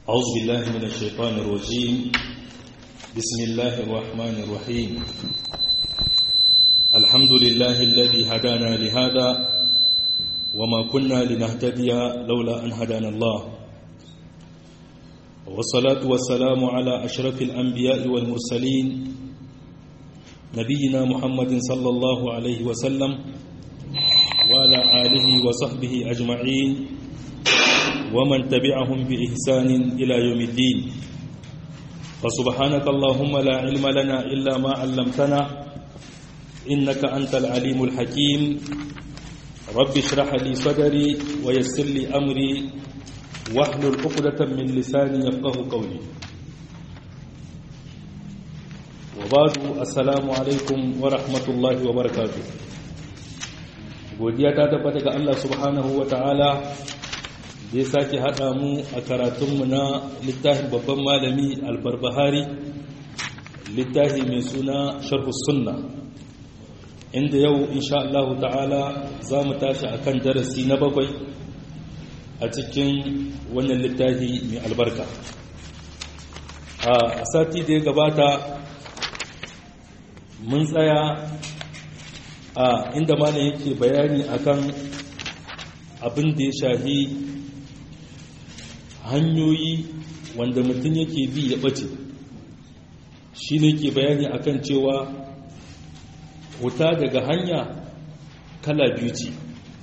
أعوذ بالله من الشيطان الرجيم بسم الله الرحمن الرحيم الحمد لله الذي هدانا لهذا وما كنا لنهتدي لولا أن هدانا الله والصلاة والسلام على أشرف الأنبياء والمرسلين نبينا محمد صلى الله عليه وسلم وعلى آله وصحبه أجمعين ومن تبعهم بإحسان إلى يوم الدين فسبحانك اللهم لا علم لنا إلا ما علمتنا إنك أنت العليم الحكيم رب اشرح لي صدري ويسر لي أمري واحلل عقدة من لساني يفقه قولي وبعد السلام عليكم ورحمة الله وبركاته godiya ta tabbata ga Allah subhanahu wa ta'ala da ya sake haɗa mu a karatunmu na littafin babban malami albarbahari littafi mai suna sharhu sunna inda yau insha Allah ta'ala za mu tashi a kan darasi na bakwai a cikin wannan littafi mai albarka a sati da ya gabata mun tsaya a inda malam yake bayani akan abin da ya shahi hanyoyi wanda mutum yake bi ya ɓace shi ne ke bayani akan cewa wuta daga hanya kala biyu ce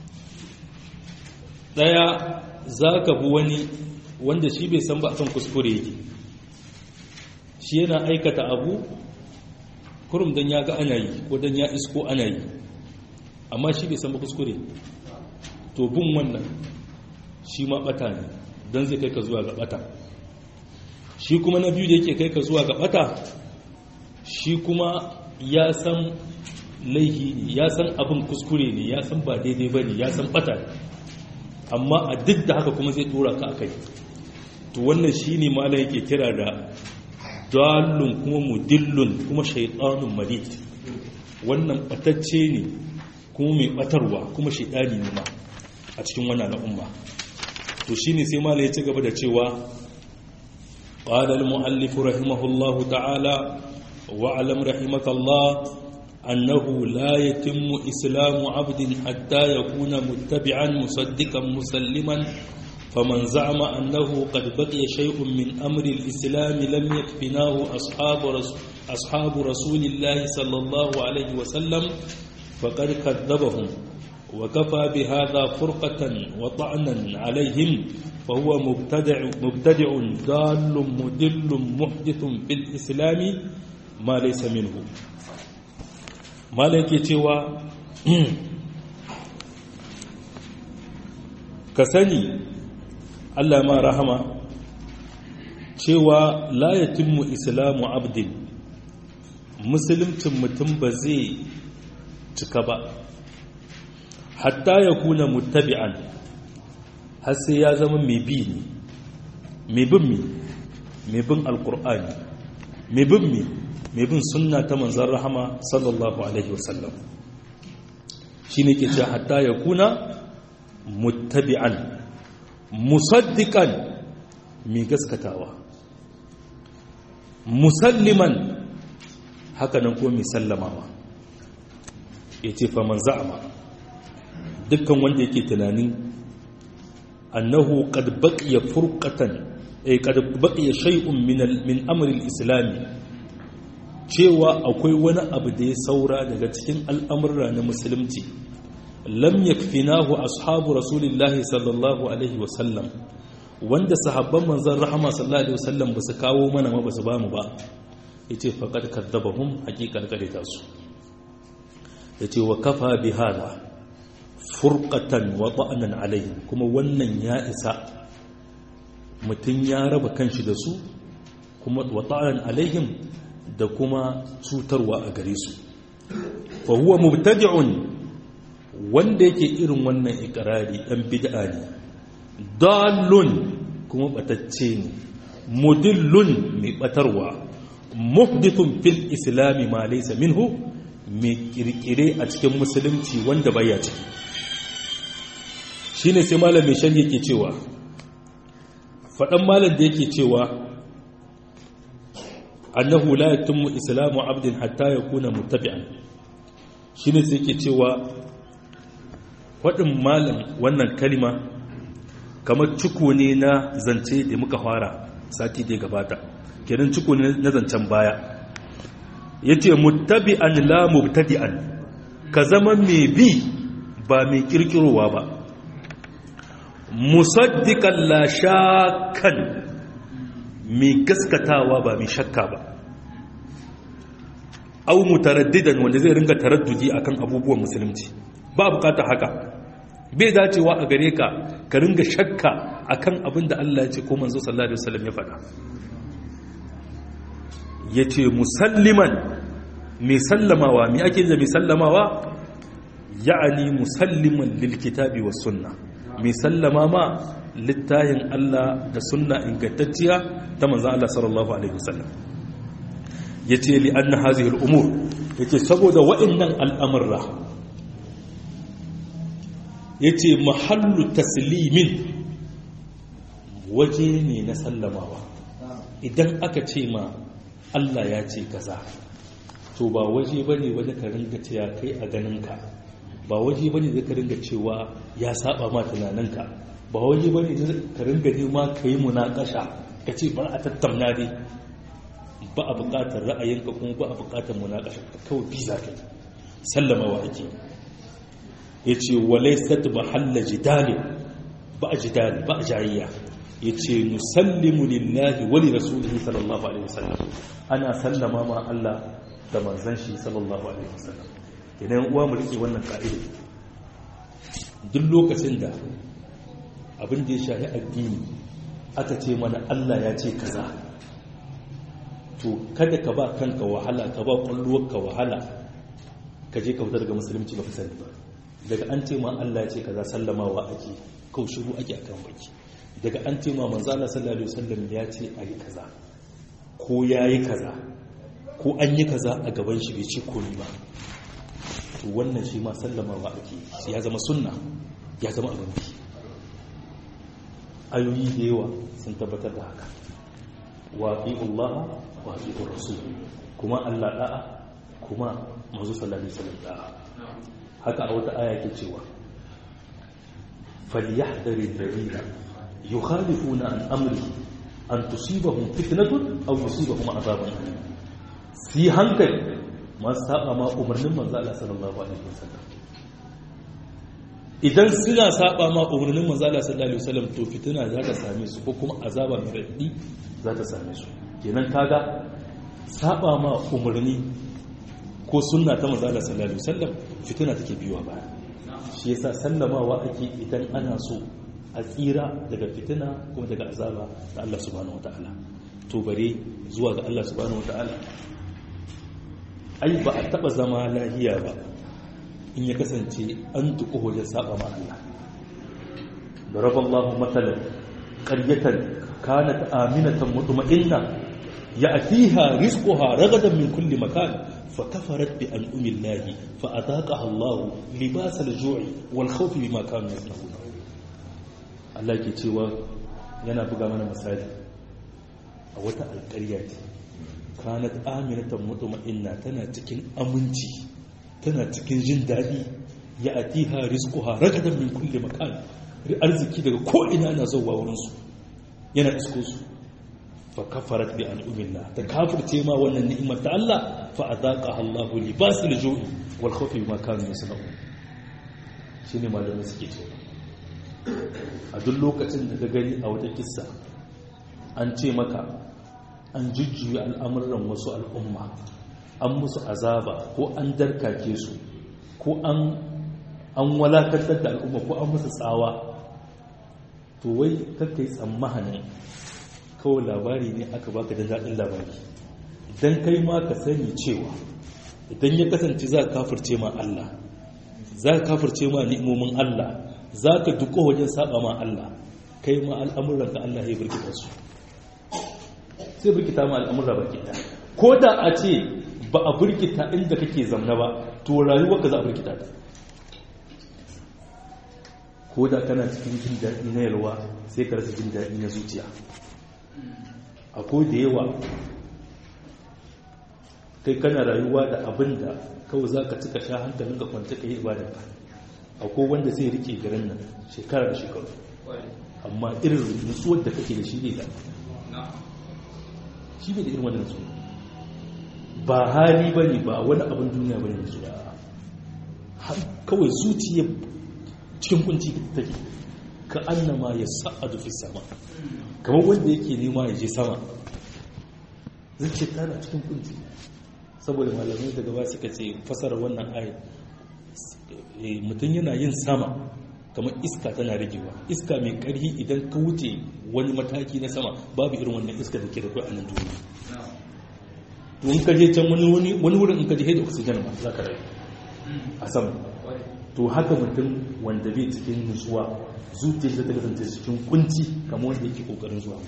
ɗaya za ka bi wani wanda shi bai san ba akan kuskure yake shi yana aikata abu kurum don ya ga ana yi ko don ya isko ana yi amma shi bai san ba kuskure to bin wannan shi ma ɓata ne don zai kai ka zuwa ga bata shi kuma na biyu da yake kai ka zuwa ga bata shi kuma ya san laihi ne ya san abin kuskure ne ya san ba daidai ba ne ya san bata ne amma a duk da haka kuma zai tura ka akai to wannan shi ne mala yake kira da dalun kuma mudillun kuma shaitanun malit wannan batacce ne kuma mai batarwa kuma shaitani ne ma a cikin wannan al'umma to shine sai mala ya ci gaba da cewa qala al muallif rahimahullahu ta'ala wa alam rahimakallah annahu la yatimmu islamu 'abdin hatta yakuna muttabi'an musaddiqan musalliman فمن زعم أنه قد بقي شيء من أمر الإسلام لم يكفناه أصحاب رسول, أصحاب رسول الله صلى الله عليه وسلم فقد كذبهم وكفى بهذا فرقة وطعنا عليهم فهو مبتدع, مبتدع ضال مدل محدث في الإسلام ما ليس منه ما لك توا كسني Allah ma rahama cewa la yatimmu islamu abdin musulmcin mutum ba zai cika ba hatta ya kuna mutabi'an har sai ya zama mai bi ne mai bin mi mai bin alkur'ani mai bin mi mai bin sunna ta manzan rahama sallallahu alaihi wasallam shi ne ke ce hatta ya kuna mutabi'an musaddiƙan mai gaskatawa musalliman hakanan ko mai sallamawa ya ce faman za'ama dukkan wanda yake tunanin annahu qad baqiya furqatan ay qad baqiya shay'un min min amri al-islam cewa akwai wani abu da ya saura daga cikin al'amurra na musulunci lam yakfinahu ashabu rasulillahi sallallahu alaihi wasallam wanda sahabban manzon rahama sallallahu alaihi wasallam ba su kawo mana ma ba su bamu ba yace faqad kadzabahum haqiqan kadita su yace wa kafa bi hada furqatan wa ta'anan alayhi kuma wannan ya isa mutun ya raba kanshi da su kuma wa ta'anan alaihim da kuma cutarwa a gare su fa huwa mubtadi'un wanda yake irin wannan ikrari dan bid'a ne dalun kuma batacce ne mudillun mai batarwa muhdithun fil islami ma laysa minhu mai kirkire a cikin musulunci wanda baya ciki shine sai malamin shan yake cewa faɗan malam da yake cewa annahu la yatimmu islamu abdin hatta yakuna muttabi'an shine sai yake cewa faɗin malam wannan kalima kamar ciko ne na zance da muka fara sati da gabata kenan ciko ne na zancen baya yace muttabi'an la mubtadi'an ka zama mai bi ba mai kirkirowa ba musaddiqan la shakkan mai gaskatawa ba mai shakka ba au mutaraddidan wanda zai ringa taraddudi akan abubuwan musulunci ba bukatar haka bai dacewa a gare ka ka ringa shakka akan abin da Allah ya ce ko manzo sallallahu alaihi wasallam ya faɗa yace musalliman mai sallamawa mai ake da mai sallamawa ya'ani musalliman lil kitabi was sunna mai sallama ma littayin Allah da sunna ingantacciya ta manzan Allah sallallahu Alaihi wasallam ya ce li an na hazihar umur ya ce saboda wa'innan al'amurra ya ce mahallu taslimin waje ne na sallamawa idan aka ce ma Allah ya ce kaza to ba waje ba ne wani ka ringa cewa kai a ganinka ba waje ba ne zai ka ringa cewa ya saba ma tunaninka ba waje ba ne ka ringa nema ka yi munakasha ka ce bar a tattauna dai ba a buƙatar ra'ayinka kuma ba a buƙatar munakasha ka kawai bi za ka yi sallamawa ake ya ce walai sat ba halla jidali ba a jidali ba a jayayya ya ce musallimu lillahi wali rasulihi sallallahu alaihi wasallam ana sallama ma Allah da manzon shi sallallahu alaihi wasallam idan uwa mu rike wannan ka'ida duk lokacin da abin da ya shahi addini aka ce mana Allah ya ce kaza to kada ka ba kanka wahala ka ba ka wahala ka je ka fita daga musulunci ba ka sani ba daga an ce ma Allah ya ce kaza sallamawa ake kau shiru ake akan baki daga an ce ma manzo Allah sallallahu alaihi wasallam ya ce ayi kaza ko yayi kaza ko an yi kaza a gaban shi bai ce komai ba to wannan shi ma sallamawa ake ya zama sunna ya zama abin bi ayoyi da yawa sun tabbatar da haka waƙi Allah waƙi rasul kuma Allah da'a kuma mazu sallallahu alaihi wasallam da'a haka a wata aya ke cewa falyahdari alladhina yukhalifuna an amri an tusibahum fitnatun aw yusibahum adhabun alim si hankali masu saba ma umarnin manzo Allah sallallahu alaihi wasallam idan suna saba ma umarnin manzo Allah sallallahu alaihi wasallam to fitina za ta same su ko kuma azaba mai raddi za ta same su kenan kaga saba ma umarni ko sunna ta manzo Allah sallallahu alaihi wasallam fitina take biyowa baya shi yasa sallamawa ake idan ana so a tsira daga fitina kuma daga azaba da Allah subhanahu wataala to bare zuwa ga Allah subhanahu wataala ai ba a taba zama lahiya ba in ya kasance an tuku wajen saba ma Allah ضرب الله مثلا قرية كانت آمنة مطمئنة يأتيها رزقها رغدا من كل مكان فكفرت بأنعم الله فأذاقها الله لباس الجوع والخوف بما كانوا يصنعون Allah ke cewa yana buga mana misali a wata alƙarya ce kanat aminatan mutma'inna tana cikin aminci tana cikin jin daɗi ya atiha rizquha ragadan min kulli makan arziki daga ko ina na zuwa wurin su yana isko su fa kafarat bi an'umillah ta kafirce ma wannan ni'imar ta Allah fa azaqaha Allahu libasul ju'i wal khawfi bima kanu yasna'un shine malamai suke cewa a duk lokacin da ka gani a wata kissa an ce maka an jujjuya al'amuran wasu al'umma an musu azaba ko an darkake su ko an walakantar da al'umma ko an musu tsawa to wai kakai tsammanin kawai labari ne aka baka da daɗin labari idan kai ma ka sani cewa idan ya kasance za ka kafirce ma Allah za ka kafirce ma ni'imomin Allah za ka duko wajen saba ma Allah kai ma al'amuran ka Allah ya birkita su sai birkita ma al'amura birkita ko da a ce ba a birkita inda kake zamna ba to rayuwarka za a birkita ta ko ko da kana cikin jin daɗi na yalwa sai ka rasa jin daɗi na zuciya akwai da yawa kai kana rayuwa da abin da kawai za ka cika sha hankalin ka kwanta ka yi ibadanka akwai wanda zai rike garin nan shekara da shekaru amma irin nutsuwar da kake da shi ne da shi ne da irin wannan nutsuwa ba hali ba ne ba wani abin duniya ba ne nutsuwa kawai zuciya cikin kunci take ka annama ya sa'adu fi sama kamar wanda yake nema ya je sama zai ce tana cikin kunci saboda malamai daga ba suka ce fasara wannan ayat mutum yana yin sama kamar iska tana ragewa iska mai karhi idan ka wuce wani mataki na sama babu irin wannan iska da ke da kai a nan duniya to in ka je can wani wurin in ka je da oxygen ba za ka rayu a sama to haka mutum wanda bai cikin nutsuwa zuciyar ta kasance cikin kunci kamar wanda yake kokarin zuwa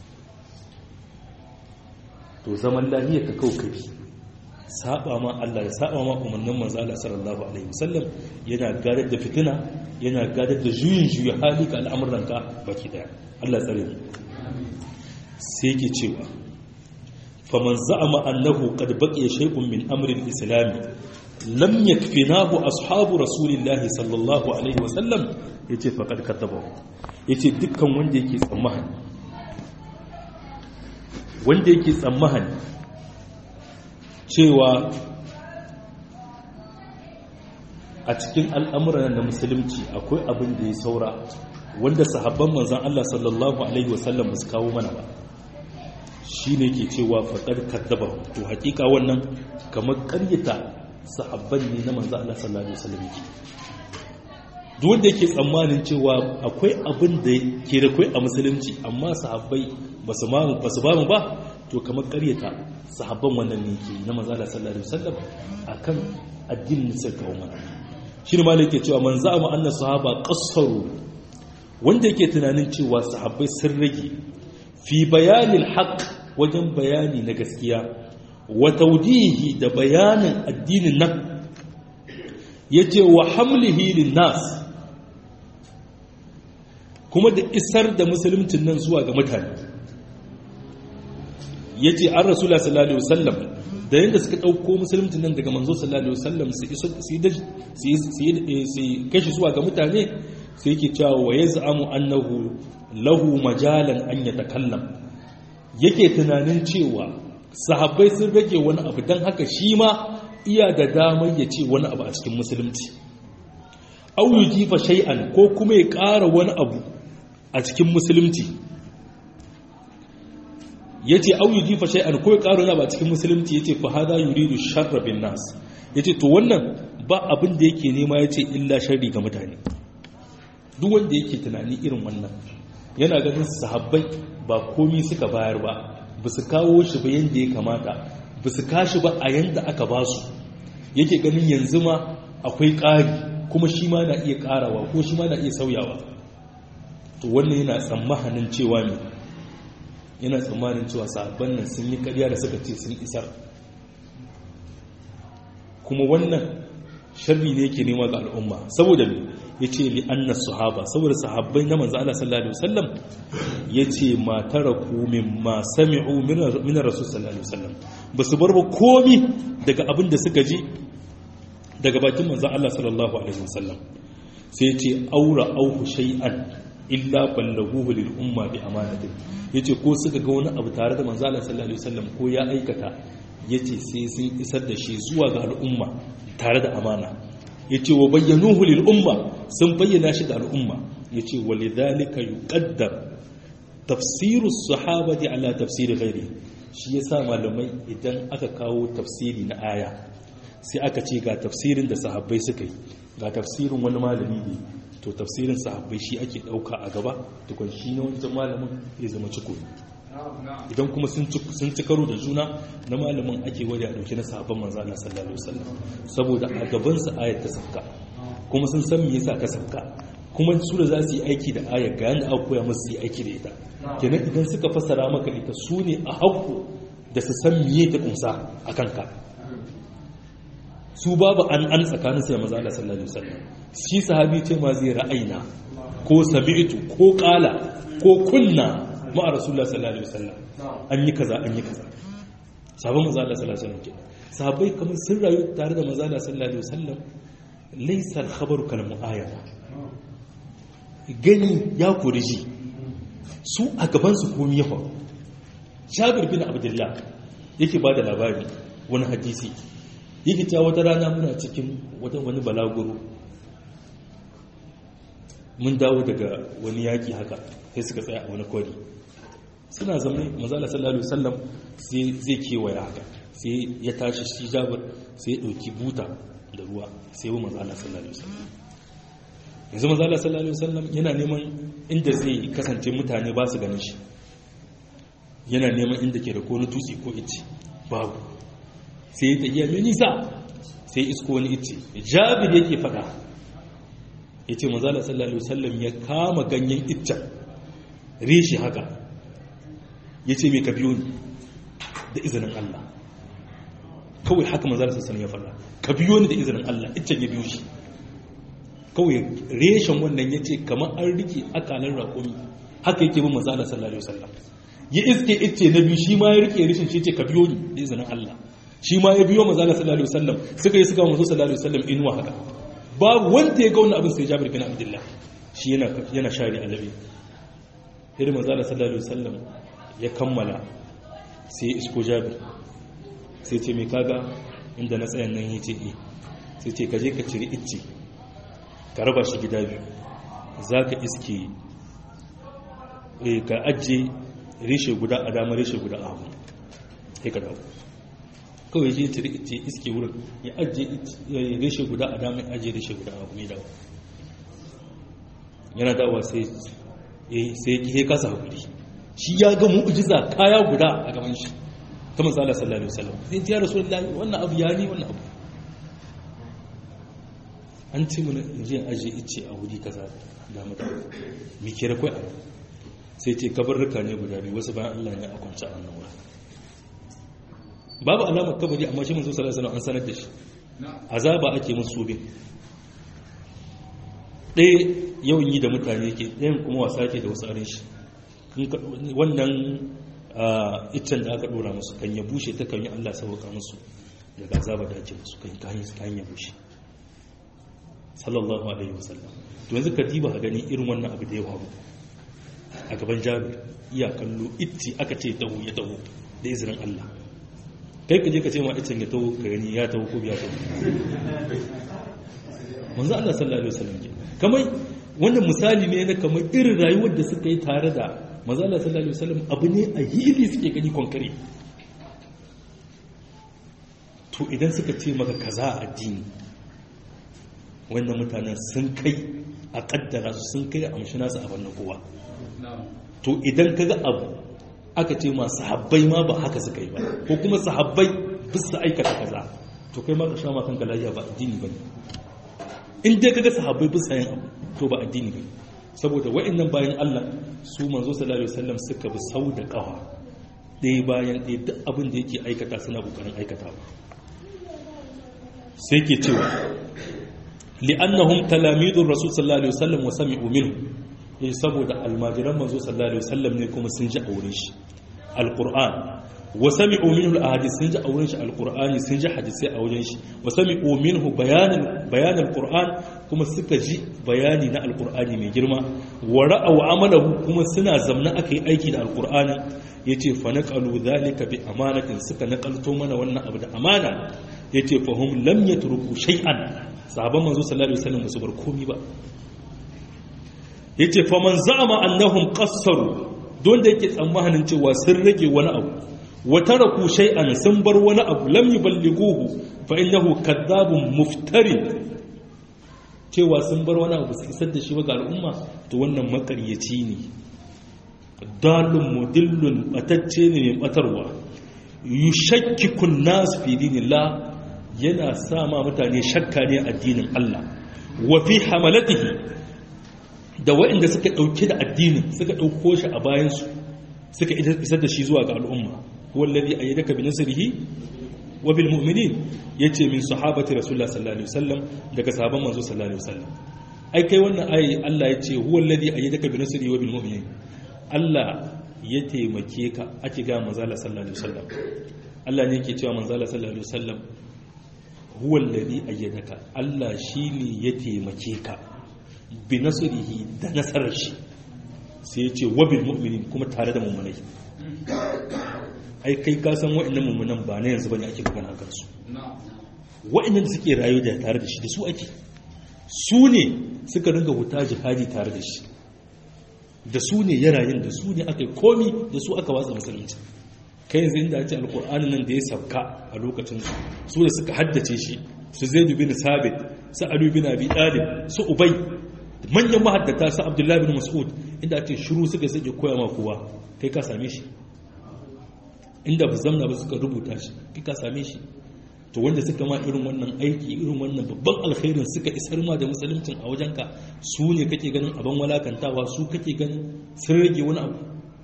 to zaman lahiyar ka kawo kabi saba ma Allah ya saba ma umarnin manzo Allah sallallahu alaihi wasallam yana gadar da fitina yana gadar da juyin juya hali ka al'amuranka baki daya Allah tsare mu sai yake cewa faman za'ama annahu qad baqiya shay'un min amri al-islam lam yakfinahu ashabu rasulillahi sallallahu alaihi wasallam yace faqad kadaba yace dukkan wanda yake tsammani wanda yake tsammani cewa a cikin al'amuran na musulunci akwai abin da ya saura wanda sahabban manzan Allah sallallahu Alaihi wasallam ba su kawo mana ba shi ne ke cewa faɗar kaddaba to hakika wannan kamar ƙaryata sahabban ne na manzan Allah sallallahu Alaihi wasallam yake duk wanda yake tsammanin cewa akwai abin da ke da kwai a musulunci amma sahabbai ba su ba mu ba to kamar ƙaryata sahabban wannan ne ke na manzan Allah sallallahu Alaihi wasallam akan addinin sai kawo mana shi ne malai ke cewa man za mu anna sahaba qassaru wanda yake tunanin cewa sahabbai sun rage fi bayanin haqq wajen bayani na gaskiya wa tawdihi da bayanin addinin nan yace wa hamlihi lin nas kuma da isar da musuluncin nan zuwa ga mutane yace an rasulullah sallallahu alaihi wasallam da yadda suka ɗauko musulunci nan daga manzo sallallahu alaihi wasallam su kashi zuwa ga mutane sai yake cewa wa yaz'amu annahu lahu majalan an yatakallam yake tunanin cewa sahabbai sun rage wani abu dan haka shi ma iya da damar ya ce wani abu a cikin musulunci aw yujifa shay'an ko kuma ya ƙara wani abu a cikin musulunci ya ce au yi jifa shay'an ko ya karo na ba cikin musulunci ya ce fa hada yuridu sharra bin nas ya ce to wannan ba abin da yake nema ya ce illa sharri ga mutane duk wanda yake tunani irin wannan yana ganin sahabbai ba komi suka bayar ba ba su kawo shi ba yadda ya kamata ba su kashi ba a yadda aka ba su yake ganin yanzu ma akwai ƙari kuma shi ma na iya ƙarawa ko shi ma na iya sauyawa to wannan yana tsammanin cewa ne yana tsammanin cewa sahabban nan sun yi karya da suka ce sun isar kuma wannan sharri ne yake nema ga al'umma saboda me yace li anna sahaba saboda sahabbai na manzo Allah sallallahu alaihi wasallam yace ma taraku mimma sami'u min rasul sallallahu alaihi wasallam basu bar ba komi daga abin da suka ji daga bakin manzo Allah sallallahu alaihi wasallam sai yace aura auhu shay'an illa ballaguhu lil umma bi amanatin yace ko suka ga wani abu tare da manzo Allah sallallahu alaihi wasallam ko ya aikata yace sai sun isar da shi zuwa ga al'umma tare da amana yace wa bayyanuhu lil umma sun bayyana shi ga al'umma yace walidhalika yuqaddar tafsiru sahabati ala tafsiri ghairi shi yasa malamai idan aka kawo tafsiri na aya sai aka ce ga tafsirin da sahabbai suka yi ga tafsirin wani malami ne to tafsirin sahabbai shi ake dauka a gaba tukun shi na wancan malamin ya zama ciko idan kuma sun ci karo da juna na malamin ake wari a dauki na sahabban manzo Allah sallallahu alaihi wasallam saboda a gaban su ayat ta sabka kuma sun san me yasa ta sabka kuma su da za su yi aiki da ayar ga yanda aka koya musu yi aiki da ita kenan idan suka fasara maka ita su ne a hakku da su san me ta kunsa a kanka su babu an an tsakanin sai manzo Allah sallallahu alaihi wasallam shi sahabi ce ma zai ra'ayina ko sami'tu ko qala ko kunna ma rasulullah sallallahu alaihi wasallam an yi kaza an yi kaza sabon manzo Allah sallallahu alaihi wasallam sahabbai kamar sun rayu tare da manzo Allah sallallahu alaihi wasallam laysa al-khabaru kal mu'ayyana gani ya kori ji su a gaban su komi ya faru Jabir bin Abdullah yake bada labari wani hadisi yake cewa wata rana muna cikin wata wani balaguro mun dawo daga wani yaki haka sai suka tsaya a wani kwari suna zama mazala sallallahu alaihi wasallam sai zai kewaya haka sai ya tashi shi jabir sai ya dauki buta da ruwa sai ya mazala sallallahu alaihi wasallam yanzu mazala sallallahu alaihi wasallam yana neman inda zai kasance mutane ba su ganin shi yana neman inda ke da ko tutsi ko ice babu sai ya tafiya mai nisa sai isko wani ice jabir yake fada ya ce mazala sallallahu alaihi wasallam ya kama ganyen iccen rishi haka ya ce mai ka biyo ni da izinin Allah kawai haka mazala sallallahu ya fada ka biyo ni da izinin Allah iccen ya biyo shi kawai reshen wannan ya ce kamar an rike akalar raƙumi haka yake bin mazala sallallahu alaihi wasallam ya iske icce na biyu shi ma ya rike rishin shi ce ka biyo ni da izinin Allah shi ma ya biyo mazala sallallahu alaihi wasallam suka yi suka mazo sallallahu alaihi wasallam inuwa haka babu wanda ya ga wannan abin sai Jabir bin Abdullah shi yana yana shari alabi irin mazala sallallahu alaihi wasallam ya kammala sai isko Jabir sai ce me kaga inda na tsayan nan yace eh sai ce ka je ka ciri icce ka raba shi gida biyu zaka iske eh ka ajje reshe guda a dama reshe guda a hagu sai ka dawo kawai je ta ce iske wurin ya ajiye reshe guda a damar ajiye reshe guda a kuma dawo yana dawa sai ya kasa hakuri shi ya ga mu'ujiza kaya guda a gaban shi ta matsala sallallahu alaihi wasallam sai ya rasu lallahi wannan abu ya ne wannan abu an ce mana in je ajiye ice a wuri kaza da mata mi kira kai a sai ce kabarruka ne guda biyu wasu bayan Allah ne a kwanci a wannan wurin babu alamar kabari amma shi manzo sallallahu alaihi wasallam an sanar da shi azaba ake musu bin ɗaya yawan yi da mutane ke ɗayan kuma wasa ke da wasu arin shi wannan iccen da aka ɗora musu kan ya bushe ta kan yi Allah sauka musu daga azaba da ake musu kan kayan kayan ya bushe sallallahu alaihi wasallam to yanzu ka diba a gani irin wannan abu da ya faru a gaban jabir iya kallo itti aka ce taho ya taho da izinin Allah kai ka je ka ce ma itin ya taho ka gani ya taho ko biya taho manzo Allah sallallahu alaihi wasallam ke kamar wannan misali ne na kamar irin rayuwar da suka yi tare da manzo Allah sallallahu alaihi wasallam abu ne a hili suke gani konkare to idan suka ce maka kaza a addini wannan mutanen sun kai a kaddara su sun kai a amshi nasu a bannan kowa to idan kaga abu aka ce ma sahabbai ma ba haka suka yi ba ko kuma sahabbai bisa aikata kaza to kai ma ka sha ma kanka lafiya ba addini ba ne in dai kaga sahabbai bisa yin abu to ba addini ba saboda wa'annan bayan Allah su manzo sallallahu alaihi wasallam suka bi sau da kawa ɗaya bayan ɗaya duk abin da yake aikata suna kokarin aikata sai ke cewa li'annahum talamidur rasul sallallahu alaihi wasallam wa sami'u minhu eh saboda almajiran manzo sallallahu alaihi wasallam ne kuma sun ji auren shi alquran wa sami'u minhu alahadith sun ji auren shi alqurani sun ji hadisi a wurin shi wa sami'u minhu bayanan bayan alquran kuma suka ji bayani na alqurani mai girma wa ra'aw amalahu kuma suna zamna akai aiki da alqurani yace fa naqalu dhalika bi amanatin suka naqalto mana wannan abu da amana yace fa hum lam yatruku shay'an sahabban manzo sallallahu alaihi wasallam su bar komi ba yace fa man za'ama annahum qassaru don da yake tsammanin cewa sun rage wani abu wa taraku shay'an sun bar wani abu lam yuballighuhu fa innahu kadhabun muftari cewa sun bar wani abu su isar da shi ga al'umma to wannan makaryaci ne dalun mudillun batacce ne mai batarwa yushakkikun nas fi dinillah yana sama mutane shakka ne addinin Allah wa fi hamalatihi da waɗanda suka ɗauke da addinin suka ɗauko shi a bayansu suka isar da shi zuwa ga al'umma wallazi ayyadaka bi nasrihi wa bil mu'minin yace min sahabati rasulullah sallallahu alaihi wasallam daga sahaban manzo sallallahu alaihi wasallam ai kai wannan ayi Allah yace huwa alladhi ayyadaka bi nasri wa bil mu'minin Allah ya taimake ka ake ga manzo sallallahu alaihi wasallam Allah ne yake cewa manzo sallallahu alaihi wasallam huwa alladhi ayyadaka Allah shine ya taimake ka bi nasrihi da nasarar shi sai ya ce wabil mu'minin kuma tare da mummunai ai kai ka san wa'annan mummunan ba na yanzu bane ake magana kan su wa'annan da suke rayu da tare da shi da su ake su ne suka ringa wuta jihadi tare da shi da su ne ya rayu da su ne aka yi komi da su aka watsa musulunci kai yanzu inda ce alkur'ani nan da ya sabka a lokacin su su da suka haddace shi su zaidu bin sabit su alu bin abi talib su ubay manyan mahaddata su abdullahi bin mas'ud inda ake shiru suka sake koya ma kowa kai ka same shi inda ba zamna ba suka rubuta shi kai ka same shi to wanda suka ma irin wannan aiki irin wannan babban alkhairin suka isar ma da musuluncin a wajenka su ne kake ganin abin walakantawa su kake ganin sun rage wani abu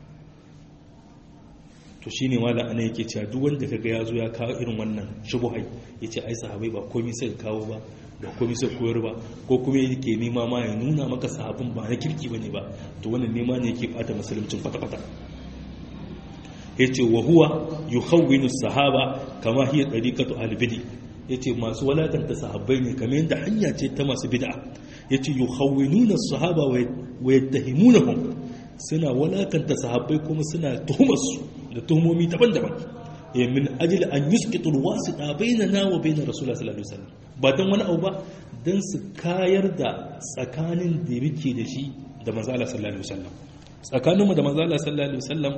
to shi ne mala ana yake cewa duk wanda kaga ya zo ya kawo irin wannan shubuhai ya ce ai sahabai ba komai sai kawo ba ba komai sai koyar ba ko kuma yake nema ma ya nuna maka sahabin ba na kirki bane ba to wannan nema ne yake bata musuluncin kwata-kwata yace wa huwa yukhawwinu sahaba kama hiya tariqatu al-bid'i yace masu walakanta sahabbai ne kamar yadda hanya ce ta masu bid'a yace yukhawwinuna sahaba wa yattahimunahum suna walakanta sahabbai kuma suna tuhumar su da tuhumomi daban-daban ya min ajil an yusqitu alwasita bainana wa bain rasulullah sallallahu alaihi wasallam ba dan wani abu ba dan su kayar da tsakanin da muke da shi da manzo Allah sallallahu alaihi wasallam tsakaninmu da manzo Allah sallallahu alaihi wasallam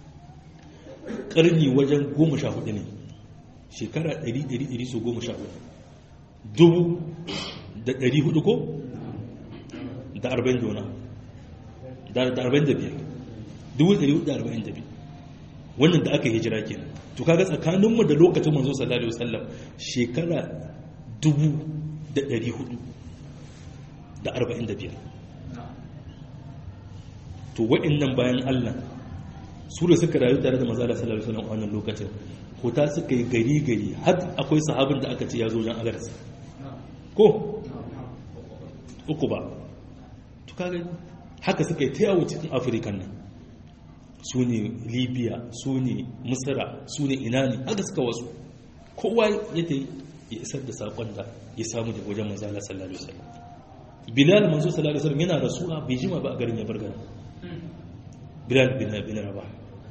karni wajen 14 ne shekara 100 100 so 14 dubu da 400 ko da 40 dona da 45 dubu 442 wannan da aka hijira kenan to kaga tsakaninmu da lokacin manzo sallallahu alaihi wasallam shekara 1400 da 45 to wa'annan bayan Allah su da suka rayu tare da manzo sallallahu alaihi wasallam a wannan lokacin hota suka yi gari gari har akwai sahabin da aka ce ya zo jan agarsa ko uku ba to kaga haka suka yi ta yawo cikin afirka nan su ne libya su ne misira su ne ina ne haka suka wasu kowa ya ta ya isar da saƙon da ya samu da wajen manzala sallallahu alaihi wasallam bilal manzo sallallahu alaihi wasallam yana rasuwa bai jima ba a garin ya bar garin bilal bin bin rabah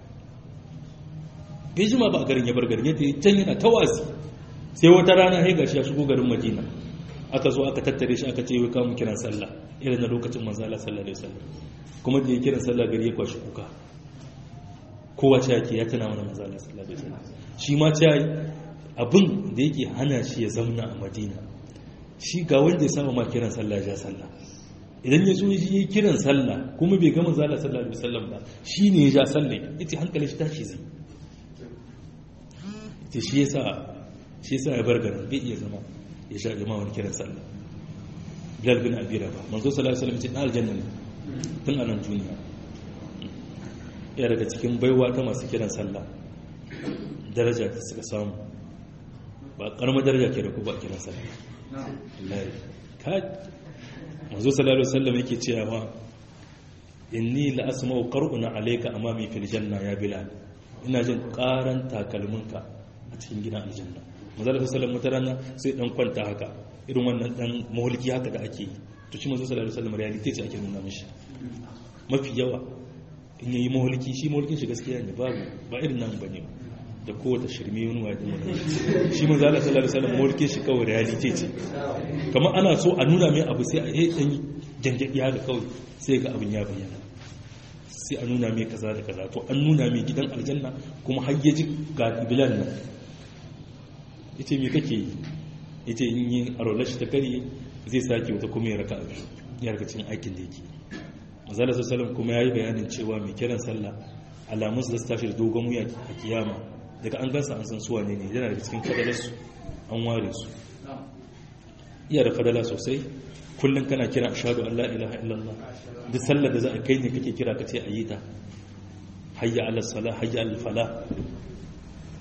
bai jima ba a garin ya bar garin yadda can yana tawazi sai wata rana sai gashi ya shigo garin madina aka zo aka tattare shi aka ce wai kamun kiran sallah irin na lokacin manzala sallallahu alaihi wasallam kuma da ya kiran sallah gari ya kwashi kuka kowa ce yake ya tana mana manzo Allah sallallahu alaihi wasallam shi ma ce abin da yake hana shi ya zauna a Madina shi ga wanda ya saba ma kiran sallah ya sallah idan ya zo yi kiran sallah kuma bai ga manzo Allah sallallahu alaihi wasallam ba shine ya ja sallah yace hankalin shi tashi zai yace shi yasa shi yasa ya bar garin bai iya zama ya sha jama'a wani kiran sallah Bilal bin Abi Rabah manzo sallallahu alaihi wasallam ce na aljanna ne tun a nan duniya ya daga cikin baiwa ta masu kiran sallah daraja ta suka samu ba karamar daraja ke da ku ba kiran sallah wallahi ka manzo sallallahu alaihi wasallam yake cewa inni la asma'u qar'una alayka amami fil janna ya bilal ina jin karan takalminka a cikin gidan aljanna manzo sallallahu alaihi wasallam mutarana sai dan kwanta haka irin wannan dan mahulki haka da ake yi to shi manzo sallallahu alaihi wasallam reality ce ake nuna mishi mafi yawa in yayi mahulki shi mahulkin shi gaskiya ne babu ba irin nan bane da kowace shirme wani wa din wani shi manzo Allah sallallahu alaihi wasallam mahulkin shi kawai reality ce kamar ana so a nuna mai abu sai a yi dan jangadi haka kawai sai ga abin ya bayyana sai a nuna mai kaza da kaza to an nuna mai gidan aljanna kuma har yaji ga bilal nan yace me kake yi yace in yi arolashi ta kare zai sake wata kuma ya raka biyu ya raka cikin aikin da yake mazala sassalam kuma ya yi bayanin cewa mai kiran sallah alamun su da su tashi da dogon wuya a kiyama daga an gansa an san suwa ne ne yana daga cikin fadalarsu an ware su iya da fadala sosai kullum kana kira ashadu an la ilaha illallah duk sallar da za a kai ne kake kira ka ce a yi ta hayya ala sala hayya ala fala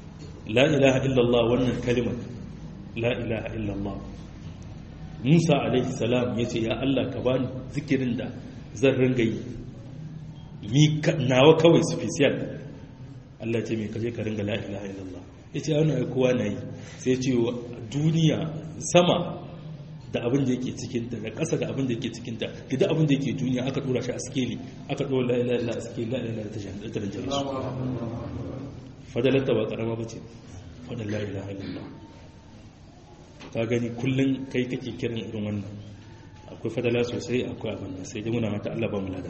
la ilaha illallah wannan kalimar la ilaha illallah musa alaihi salam ya ce ya allah ka bani zikirin da zan ringa yi mi nawa kawai special allah ce mai kaje ka ringa la ilaha illallah ya ce wani kowa na yi sai ce duniya sama da abin da yake cikinta da ƙasa da abin da yake cikinta da duk abin da yake duniya aka dora shi a skeli aka dora la ilaha illallah a skeli la ilaha illallah ta rinjare su fadalarta ba karama ba ce fadar la ilaha illallah ka gani kullum kai kake kiran irin wannan akwai fadala sosai akwai abin nan sai dai muna mata Allah ba mu lada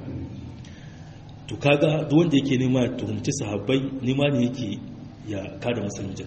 to kaga duk wanda yake nema tuhumci sahabbai nema ne yake ya kada musulunci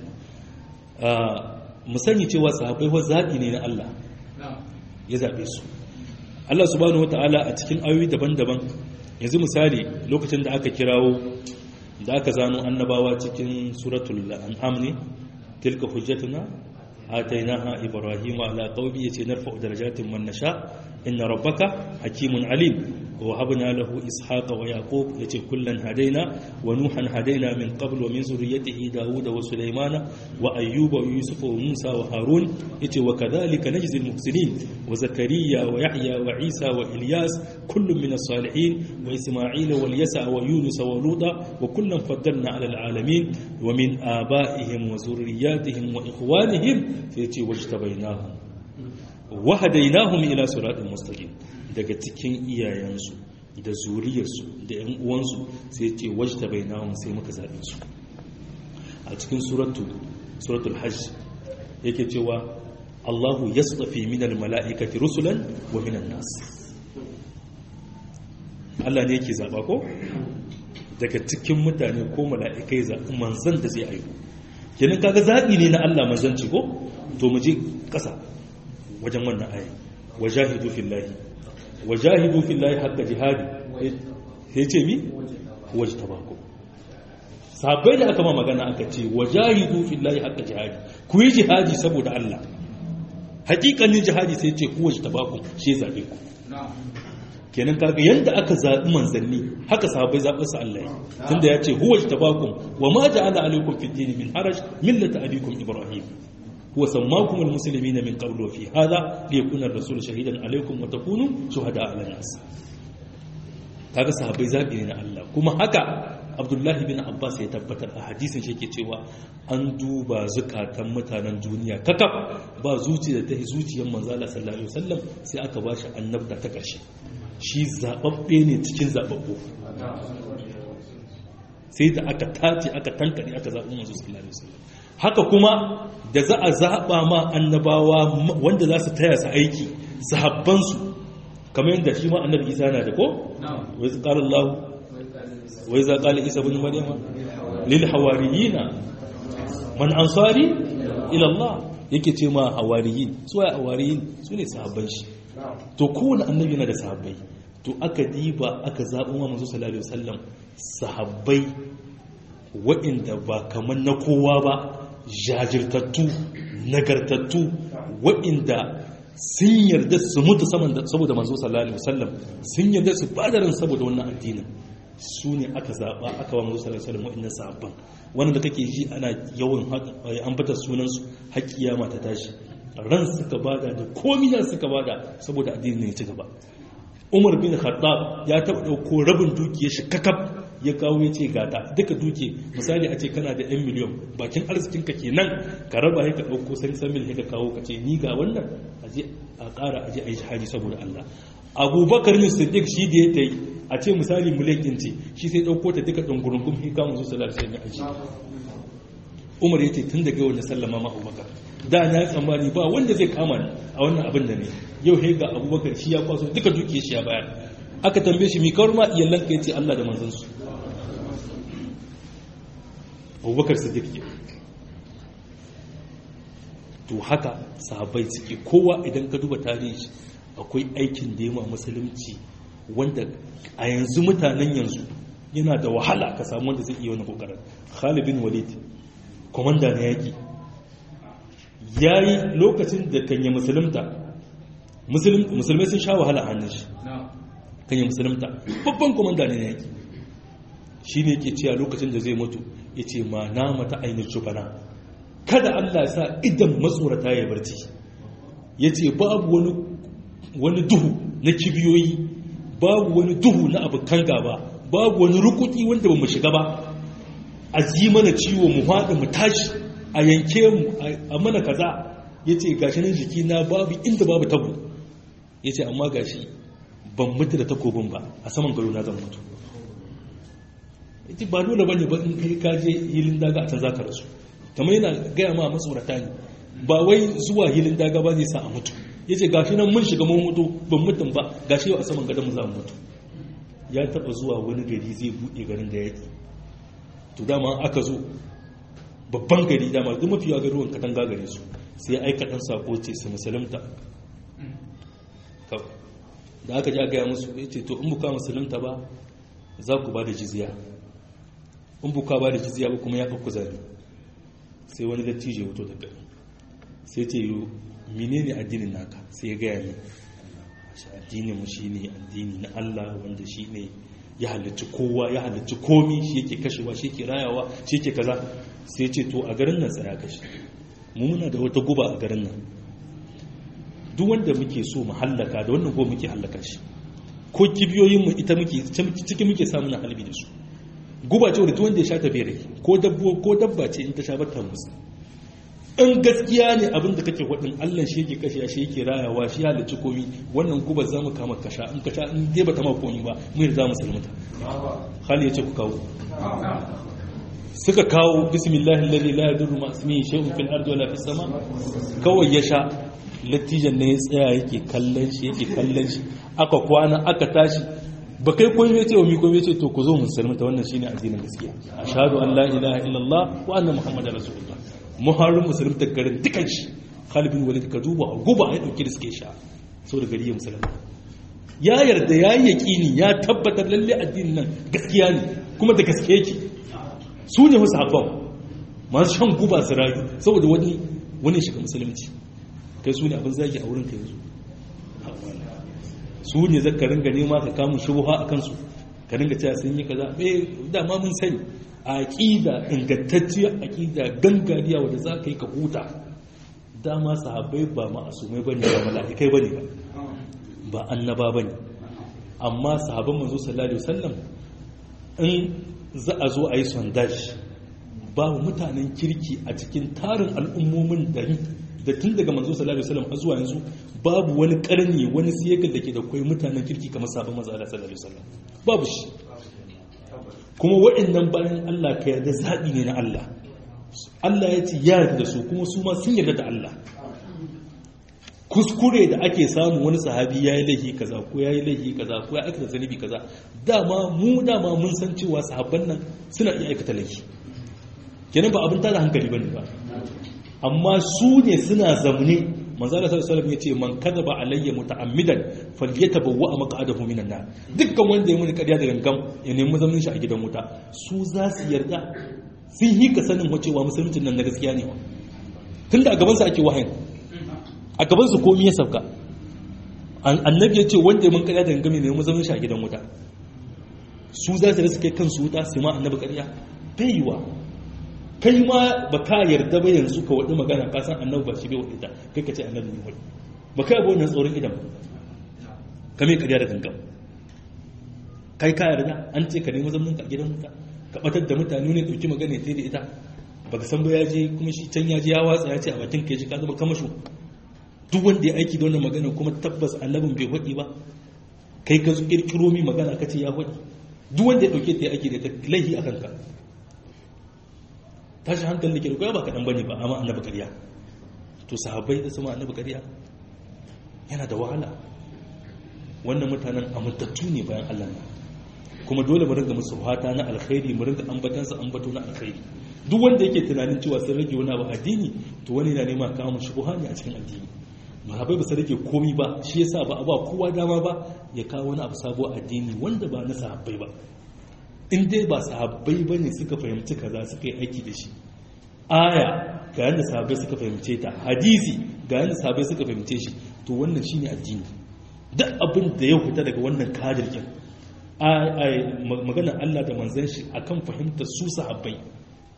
mu sani cewa sahabbai wa zaɓi ne na Allah ya zaɓe su Allah subhanahu wata'ala a cikin ayoyi daban-daban yanzu misali lokacin da aka kirawo da aka zano annabawa cikin suratul an'am ne tilka hujjatuna atainaha ibrahima ala qaumi yace narfa'u darajatin man nasha inna rabbaka hakimun alim ووهبنا له إسحاق ويعقوب يتي كلا هدينا ونوحا هدينا من قبل ومن ذريته داود وسليمان وأيوب ويوسف وموسى وهارون يتي وكذلك نجزي المحسنين وزكريا ويحيى وعيسى وإلياس كل من الصالحين وإسماعيل واليسع ويونس ولوطا وكلا فضلنا على العالمين ومن آبائهم وذرياتهم وإخوانهم يتي واجتبيناهم وهديناهم إلى صراط مستقيم daga cikin iyayensu da zuriyarsu da ‘yan uwansu sai ce wajta bai nawon sai muka zaɓe su a cikin suratul hajj yake cewa allahu ya tsafi minal mala'ikati rusulan wa minan nas Allah ne yake zaɓa ko daga cikin mutane ko mala'ikai zaɓi manzan da zai aiko kenan kaga zaɓi ne na Allah manzanci ko to mu je ƙasa wajen wannan ayi wajahidu fillahi wajahidu fillahi haqqa jihadi sai ce mi wajtabaku sabai da aka ma magana aka ce wajahidu fillahi haqqa jihadi ku yi jihadi saboda Allah hakikanin jihadi sai ce ku wajtabaku shi zabe ku kenan kaga yanda aka zabi manzanni haka sahabbai zaɓi su Allah yi tunda ya ce huwa tabakum wa ma ja'ala alaykum fid din min haraj millata abikum ibrahim هو سماكم المسلمين من قبل وفي هذا ليكون الرسول شهيدا عليكم وتكونوا شهداء على الناس kaga sahabbai zabi ne na Allah kuma haka Abdullahi bin Abbas ya tabbatar a hadisin shi yake cewa an duba zukatan mutanen duniya kakaf ba zuciya da ta zuciyar manzo Allah sallallahu alaihi wasallam sai aka bashi annabta ta karshe shi zababbe ne cikin zababbu sai da aka tace aka tankare aka zabi manzo sallallahu alaihi wasallam haka kuma da za a zaɓa ma annabawa wanda za su taya su aiki sahabbansu kamar yadda shi ma annabi isa na da ko? wai su ƙarar lahu wai za ƙalar isa bin maryama lil hawariyina man ansari ilallah yake ce ma hawariyin su ya hawariyin su ne sahabban shi to kowane annabi na da sahabbai to aka diba aka zaɓi wa manzo sallallahu alaihi wasallam sahabbai waɗanda ba kamar na kowa ba jajirtattu nagartattu waɗanda sun yarda su mutu saboda manzo sallallahu alaihi wasallam sun yarda su badarin saboda wannan addinin su ne aka zaɓa aka wa manzo sallallahu alaihi wasallam waɗannan sahabban wanda kake ji ana yawan ambata sunan su har kiyama ta tashi ran suka bada da komai da suka bada saboda addinin ne ya ci gaba Umar bin Khattab ya taɓa ɗauko rabin dukiyar shi kakaf ya kawo ya ce gata duka duke misali a ce kana da 'yan miliyon bakin arzikinka ke nan ka raba ya ka ɗauko san san mil ka kawo ka ce ni ga wannan aje a ƙara aje a yi shahadi saboda Allah abubakar ne siddiq shi da ya ta yi a ce misali miliyan ce shi sai ɗauko ta duka ɗungurungun hika mu zuwa sallar sai ya aji umar ya ce tun daga wani sallama ma abubakar da na tsammani ba wanda zai kama ni a wannan abin da ne yau he ga abubakar shi ya kwaso duka dukiyar shi ya bayar aka tambaye shi mi kawar ma iyalan ka yace Allah da manzansu abubakar siddiq ke to haka sahabbai suke kowa idan ka duba tarihi akwai aikin da yamma musulunci wanda a yanzu mutanen yanzu yana da wahala ka samu wanda zai iya wani kokarin Khalid bin Walid komanda na yaki yayi lokacin da kan yi musulunta musulmai sun sha wahala a hannun shi kan yi musulunta babban komanda ne na yaki shi ne ke cewa lokacin da zai mutu yace ma nama ta ainihin jubana kada Allah ya sa idan matsorata ya barci yace babu wani wani duhu na kibiyoyi babu wani duhu na abokan gaba babu wani rukuki wanda ba mu shiga ba a ji mana ciwo mu haɗa mu tashi a yanke mu a mana kaza ya ce gashi nan jiki na babu inda babu tabo ya ce amma gashi ban mutu da takobin ba a saman gado na zan mutu ya ce ba dole bane ba in kai kaje hilin daga a can za ka rasu kamar yana gaya ma matsorata ne ba wai zuwa hilin daga ba zai sa a mutu ya ce gashi nan mun shiga mun mutu ban mutum ba gashi yau a saman gadon mu za mu mutu ya taba zuwa wani gari zai buɗe garin da yake to dama aka zo babban gari dama duk mafi yawa garuwan katanga gare su sai ya aika ɗan sako ce su musulunta da aka ji gaya musu ya ce to in buka musulunta ba za ku ba da jizya in buka ba da jizya ba kuma ya ɗauku zabi sai wani dattijo ya wuto da gari sai ce yi menene addinin naka sai ya gaya ne shi addinin mu shine addini na Allah wanda shine ya halarci kowa ya halarci komi shi yake kashewa shi yake rayawa shi yake kaza sai ce to a garin nan tsaya kashi mu muna da wata guba a garin nan duk wanda muke so mu hallaka da wannan guba muke hallaka shi ko kibiyoyin mu ita muke ciki muke samu na halbi da su guba ce wanda duk wanda ya sha ta bere ko dabbo ko dabba ce in ta sha bata musu in gaskiya ne abin da kake wadin Allah shi yake kashe shi yake rayawa shi halicci komi wannan guba za mu kama kasha in kasha in dai bata ma komi ba mu yarda mu salmata hali yace ku kawo suka kawo bismillahi alladhi la yadurru ma ismihi shay'un fil ardi wala fis sama kawai ya sha latijan ne ya tsaya yake kallon shi yake kallon shi aka kwana aka tashi ba kai koyi mai cewa mi koyi ce to ku zo mun salmata wannan shine addinin gaskiya ashhadu an la ilaha illallah wa anna muhammadar rasulullah muharrin musulun garin dukan shi halibin walid ka duba guba ya dauki da suke sha sau da gari ya musulun ya yarda ya yi yaƙini ya tabbatar lalle addinin nan gaskiya ne kuma da gaske yake su ne wasu haɓon masu shan guba su rayu saboda wani wani shiga musulunci kai su ne abin zagi a wurin ka yanzu su ne zaka ringa nema ka kamun shubuha a kansu ka ringa cewa sun yi kaza eh dama mun sani aƙida ingantacciyar aƙida gangariya wadda za ka yi ka huta dama sahabbai ba ma'asumai bane ba mala'ikai bane ba ba annaba bane amma sahabban manzo sallallahu alaihi wasallam in za a zo a yi sondage babu mutanen kirki a cikin tarin al'ummomin da da tun daga manzo sallallahu alaihi wasallam zuwa yanzu babu wani karni wani siyakar da ke da kwai mutanen kirki kamar sahabban manzo sallallahu alaihi wasallam babu shi kuma waɗannan bayan Allah ka yarda zaɓi ne na Allah Allah ya ce ya yarda da su kuma su ma sun yarda da Allah kuskure da ake samu wani sahabi ya yi laifi kaza ko ya yi laifi kaza ko ya aikata zanibi kaza dama mu dama mun san cewa sahabban nan suna iya aikata laifi kenan ba abin tada hankali bane ba amma su ne suna zamne manzo Allah sallallahu alaihi wasallam yace man kadaba alayya muta'ammidan falyatabawwa maq'adahu minan nar dukkan wanda ya muni kariya da gangam ya nemi zaman shi a gidan wuta su za su yarda sun yi ka sanin wacewa musulmin nan na gaskiya ne tunda a gaban su ake wahayin a gaban su komai ya sauka annabi ya ce wanda ya mun kariya da gangam ya nemi zaman shi a gidan wuta su za su rasa kai kansu wuta su ma annabi kariya bai yiwa kai ma ba ka yarda ba yanzu ka waɗi magana ka san annabi ba shi bai waɗi ta kai ka ce annabi ne waɗi ba kai abu wannan tsoron idan ka mai ƙarya da gangan kai ka yarda an ce ka nemi zaman ka gidan wuta ka batar da mutane ne ɗauki magana ta da ita ba ka san ba ya je kuma shi can ya je ya watsa ya ce a bakin ka ya ji ka zama kamasho duk wanda ya aiki da wannan magana kuma tabbas annabin bai waɗi ba kai ka zo ƙirƙiro mi magana ka ce ya waɗi duk wanda ya ɗauke ta ya aiki da ta laihi a kanka tashi hankali da ke rukwaya ba kaɗan bane ba amma annabi ƙarya to sahabbai da sama annabi ƙarya yana da wahala wannan mutanen amintattu ne bayan Allah na kuma dole mu ringa musu fata na alkhairi mu ringa ambatansa ambato na alkhairi duk wanda yake tunanin cewa sun rage wani abu addini to wani na nema kawo mu shubuha ne a cikin addini mahabai ba su rage komi ba shi yasa ba a ba kowa dama ba ya kawo wani abu sabo addini wanda ba na sahabbai ba in dai ba sahabbai ba ne suka fahimci kaza suka yi aiki da shi aya ga yadda sahabbai suka fahimce ta hadisi ga yadda sahabbai suka fahimce shi to wannan shi ne addini duk abin da ya fita daga wannan kadirkin maganar Allah da manzan shi akan fahimtar su sahabbai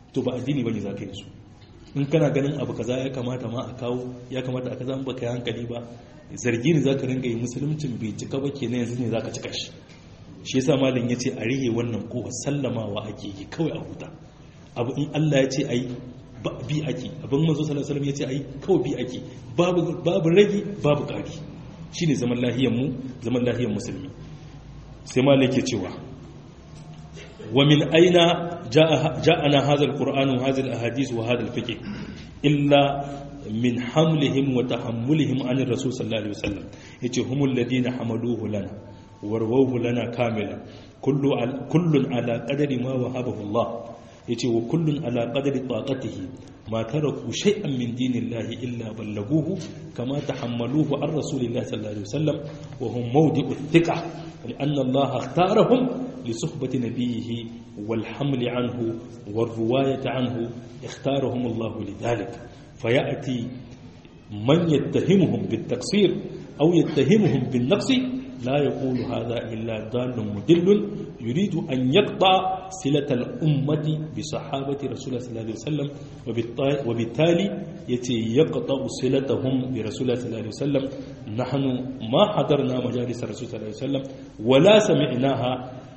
to ba addini bane za ka yi su in kana ganin abu kaza ya kamata ma a kawo ya kamata a kaza ba ka yi hankali ba zargi ne za ka ringa yi musuluncin bai cika ba ke yanzu ne za ka cika shi shi yasa malam ya ce a rihe wannan kowa sallamawa ake yi kawai a huta abu in Allah ya ce ai bi ake abin manzo sallallahu alaihi ya ce ai kawai bi ake babu babu rage babu ƙari shine zaman lahiyar mu zaman lahiyar musulmi sai malam yake cewa wa min aina ja'ana hadha alquran wa hadhihi alahadith wa hadha alfiqh illa min hamlihim wa tahammulihim an rasul sallallahu alaihi wasallam yace humul ladina hamaluhu lana warwauhu lana kamila kullun ala qadari ma wahabahu Allah yace wa kullun ala qadari taqatihi ma taraku shay'an min dinillahi illa ballaguhu kama tahammaluhu an rasulillahi sallallahu alaihi wasallam wa hum mawdi'u thiqa لأن الله اختارهم لصحبة نبيه والحمل عنه والرواية عنه اختارهم الله لذلك فيأتي من يتهمهم بالتقصير أو يتهمهم بالنقص لا يقول هذا إلا ضال مدل يريد أن يقطع صلة الأمة بصحابة رسول الله صلى الله عليه وسلم وبالتالي يتي يقطع صلتهم برسول الله صلى الله عليه وسلم نحن ما حضرنا مجالس رسول الله صلى الله عليه وسلم ولا سمعناها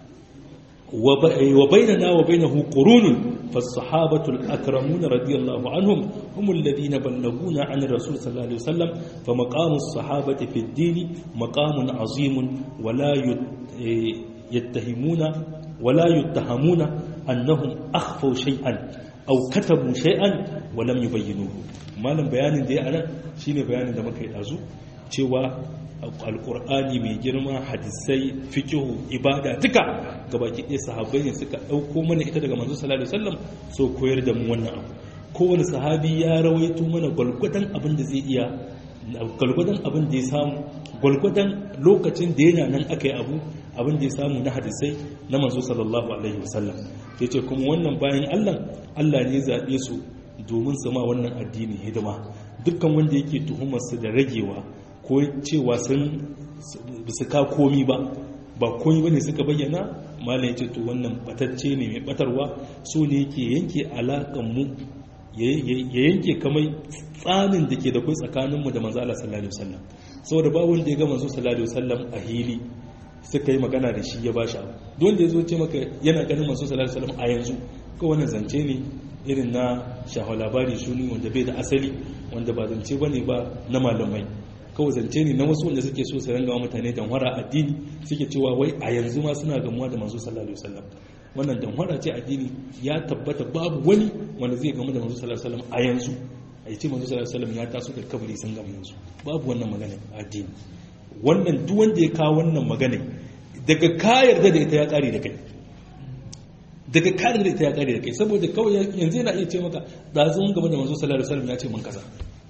وبيننا وبينه قرون فالصحابة الأكرمون رضي الله عنهم هم الذين بلغونا عن الرسول صلى الله عليه وسلم فمقام الصحابة في الدين مقام عظيم ولا يتهمون ولا يتهمون أنهم أخفوا شيئا أو كتبوا شيئا ولم يبينوه ما لم بيان دي أنا شيني بيان دمك يتازو cewa alkur'ani mai girma hadisai fikihu ibada duka gabaki ɗaya sahabbai ne suka ɗauko mana ita daga manzo sallallahu alaihi wasallam so koyar da mu wannan abu kowane sahabi ya rawaito mana gwalgwadon abin da zai iya gwalgwadon abin da ya samu gwalgwadon lokacin da yana nan aka yi abu abin da ya samu na hadisai na manzo sallallahu alaihi wasallam ya ce kuma wannan bayan allah allah ne zaɓe su domin su ma wannan addini hidima dukkan wanda yake tuhumarsu da ragewa ko cewa sun su ka komi ba ba komi ba ne suka bayyana malam ya ce to wannan batacce ne mai batarwa so ne yake yanke alaƙanmu ya yanke kamar tsanin da ke da kai tsakaninmu da manzo Allah sallallahu alaihi wasallam saboda ba wanda ya ga manzo sallallahu alaihi wasallam a hili suka yi magana da shi ya bashi abu don da ya zo ce maka yana ganin manzo sallallahu alaihi wasallam a yanzu ko wannan zance ne irin na shafa labari shuni wanda bai da asali wanda ba zance bane ba na malamai kawai zance ne na wasu wanda suke so su ranga mutane danwara addini suke cewa wai a yanzu ma suna gamuwa da manzo sallallahu alaihi wasallam wannan danwara ce addini ya tabbata babu wani wanda zai gamu da manzo sallallahu alaihi wasallam a yanzu a yi ce manzo sallallahu alaihi wasallam ya taso da kabari sun gamu yanzu babu wannan magana addini wannan duk wanda ya kawo wannan magana daga ka yarda da ita ya kare da kai daga ka yarda da ita ya kare da kai saboda kawai yanzu yana iya ce maka da zan game da manzo sallallahu alaihi wasallam ya ce mun kaza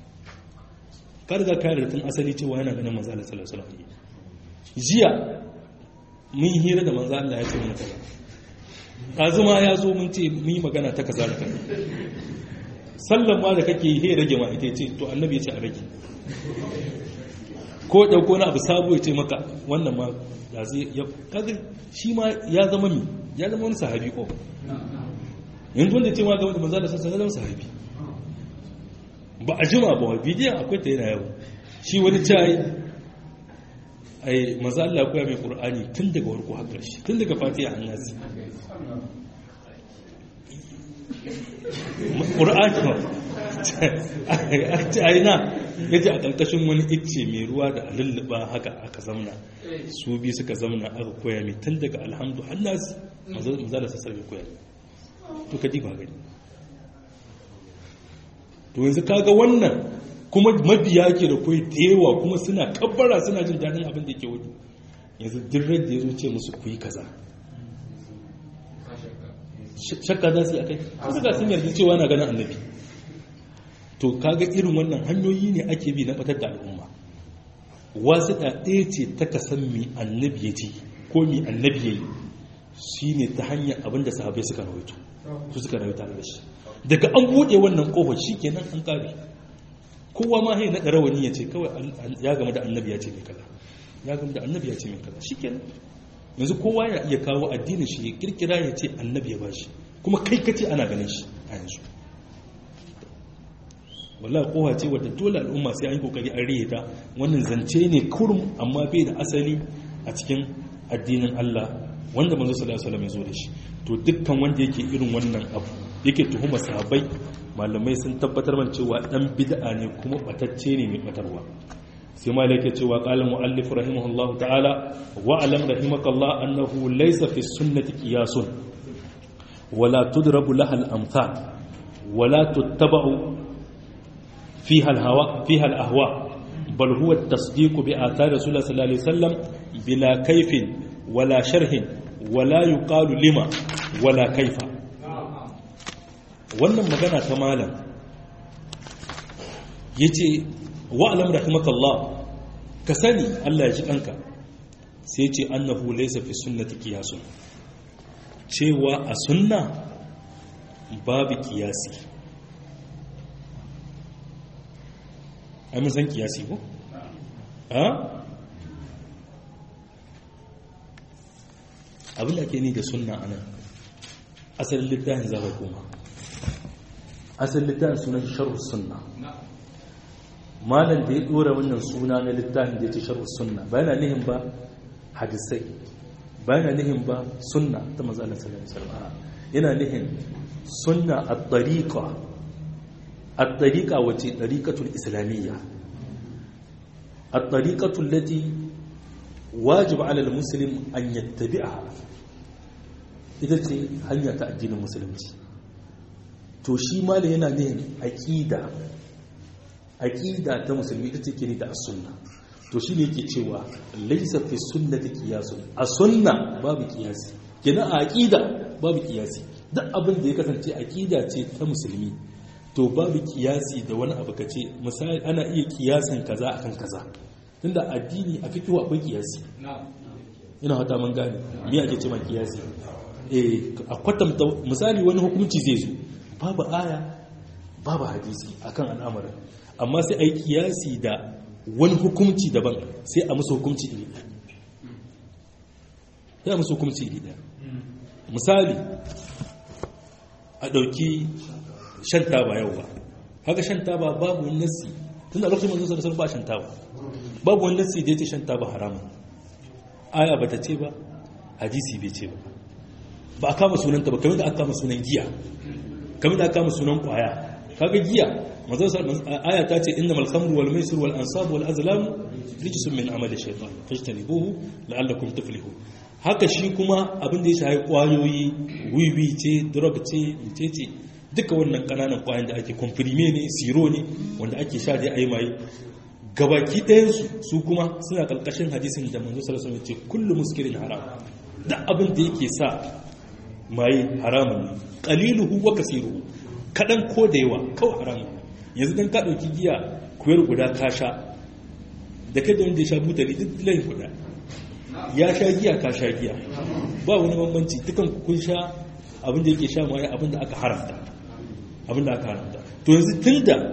ka riga ka yarda tun asali cewa yana ganin manzo Allah sallallahu alaihi wasallam jiya mun hira da manzo Allah ya ce mun kaza azuma ya zo mun ce mun yi magana ta kaza da kaza sallan ma da kake yi rage ma ita ce to annabi ya ce a rage ko dauko na abu sabo ya ce maka wannan ma da zai ya kaga shi ma ya zama mi ya zama wani sahabi ko yanzu wanda ce ma ga wanda manzo Allah sallallahu alaihi wasallam sahabi ba a jima ba bidiyon akwai ta yana yawo shi wani cayi ai maza Allah koya mai ƙur'ani tun daga warko har ƙarshe tun daga fatiha an nasi ƙur'ani ba a yi na ya ji a ƙarƙashin wani icce mai ruwa da lulluɓa haka aka zamna su bi suka zamna aka koya mai tun daga alhamdu har nasi maza da sassar mai koya to ka ba gani to yanzu kaga wannan kuma mabiya ke da kai yawa kuma suna kabbara suna jin daɗin abin da ke wani yanzu dirren da ya zo ce musu ku yi kaza shakka za su yi akai kuma ga sun yarda cewa na ganin annabi to kaga irin wannan hanyoyi ne ake bi na batar da al'umma wasu da ɗaya ce ta kasan mi annabi ya ce ko mi annabi ya yi shi ne ta hanyar abin da sahabai suka rawaito su suka rawaita da shi daga an buɗe wannan ƙofar shi kenan an ƙare kowa ma hai naɗa rawani ya ce kawai ya gama da annabi ya ce mai kaza ya gama da annabi ya ce mai kaza shi kenan yanzu kowa ya iya kawo addinin shi ya kirkira ya ce annabi ya bashi kuma kai ka ce ana ganin shi a a yanzu wallahi kowa ce wadda dole al'umma sai an yi kokari an riye ta wannan zance ne kurum amma bai da asali a cikin addinin Allah wanda manzo sallallahu alaihi wasallam ya zo da shi to dukkan wanda yake irin wannan abu yake tuhuma sahabbai malamai sun tabbatar man cewa dan bid'a ne kuma batacce ne mai batarwa sai malai yake cewa qala muallif rahimahullah ta'ala wa alam rahimakallah annahu laysa fi sunnati qiyasun wala tudrabu laha al-amthal wala tuttaba'u fiha al-hawa fiha al-ahwa bal huwa at-tasdiq bi athar rasulullah sallallahu alaihi wasallam bila kayfin wala sharhin wala yuqalu lima wala kaifa wannan magana ta malam yace wa'alam rahimakallah ka sani Allah ya ji kanka sai ce annahu laysa fi sunnati qiyasun cewa a sunna babu qiyasi ai mun san qiyasi ko ha abin da ake ni da sunna anan asalin littafin zaka koma asalin littafin sunan sharh sunna malam da ya dora wannan suna na littafin da ya ce sharh sunna ba yana nihin ba hadisai ba yana nihin ba sunna ta manzo Allah sallallahu alaihi wasallam yana nihin sunna at-tariqa at-tariqa wace tariqatul islamiyya at-tariqatu allati wajib ala al-muslim an yattabi'aha ita ce hanya ta addinin musulunci to shi malam yana nihin aqida aqida ta musulmi ita ce kiri da as-sunna to shi ne yake cewa laysa fi sunnati qiyasun a sunna babu qiyasi kina a aqida babu qiyasi duk abin da ya kasance aqida ce ta musulmi to babu qiyasi da wani abu kace misali ana iya kiyasin kaza akan kaza tunda addini a fikihu akwai qiyasi ina hata mun gane me ake cewa qiyasi eh a kwatanta misali wani hukunci zai zo babu aya babu hadisi akan al'amarin amma sai a yi kiyasi da wani hukumci daban sai a musu hukumci iri ɗaya sai a musu hukumci iri ɗaya misali a ɗauki shan taba yau ba haka shan taba babu wani nassi tun da lokacin manzon sarasar ba shan taba babu wani nassi da ya ce shan taba haramun aya ba ta ce ba hadisi bai ce ba ba a kama sunanta ba kamar da aka kama sunan giya kamar da aka kama sunan kwaya kaga giya manzon aya ta ce innamal khamru wal maisir wal ansab wal azlam rijsun min amali shaytan fajtanibuhu la'allakum tuflihun haka shi kuma abin da ya shafi kwayoyi wiwi ce drug ce ce duka wannan kananan kwayoyin da ake komprime ne siro ne wanda ake sha da ayi mai gabaki ɗayan su su kuma suna kalkashin hadisin da manzo sallallahu alaihi wasallam ce kullu muskirin haram da abin da yake sa mai haramun ne qaliluhu wa kasiruhu kadan ko da yawa kawai haramun yanzu don ka ɗauki giya kuyar guda ka sha da kai da wanda ya sha butali duk layin guda ya sha giya ka sha giya ba wani bambanci dukan kun sha abinda yake sha maye abinda aka haramta abinda aka haramta to yanzu tun da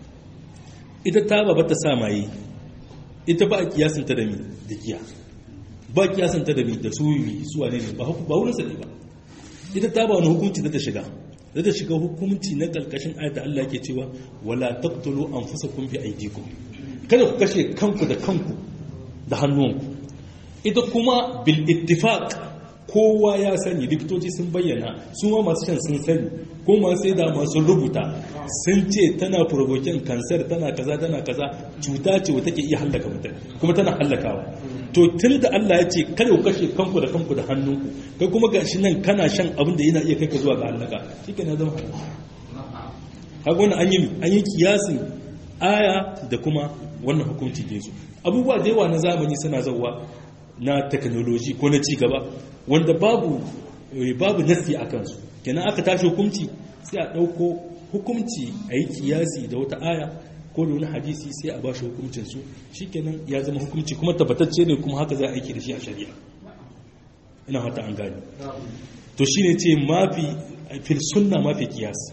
ita ta ba ta sa maye ita ba a kiyasinta da mi da giya ba kiyasinta da mi da suyi suwa ne ba wurin sa ne ba ita ta ba wani hukunci da ta shiga da ta shiga hukunci na ƙarƙashin ayata Allah ke cewa wala taqtulu anfusakum bi aydikum kada ku kashe kanku da kanku da hannunku ita kuma bil ittifaq kowa ya sani likitoci sun bayyana su ma masu shan sun sani ko masu sai da masu rubuta sun ce tana provoking cancer tana kaza tana kaza cuta ce wata ke iya hallaka mutum kuma tana hallakawa to tun da Allah ya ce kada ku kashe kanku da kanku da hannunku kai kuma gashi nan kana shan abin da yana iya kai ka zuwa ga halaka shike na zama halaka haka wannan an yi an yi kiyasin aya da kuma wannan hukunci da yazo abubuwa da yawa na zamani suna zawa na technology ko na ci gaba wanda babu babu nasi a kansu kenan aka tashi hukunci sai a dauko hukunci a yi kiyasi da wata aya ko da wani hadisi sai a ba shi hukuncinsu shi kenan ya zama hukunci kuma tabbatacce ne kuma haka za a aiki da shi a shari'a ina hata an gani to shi ne ce mafi fil sunna mafi kiyas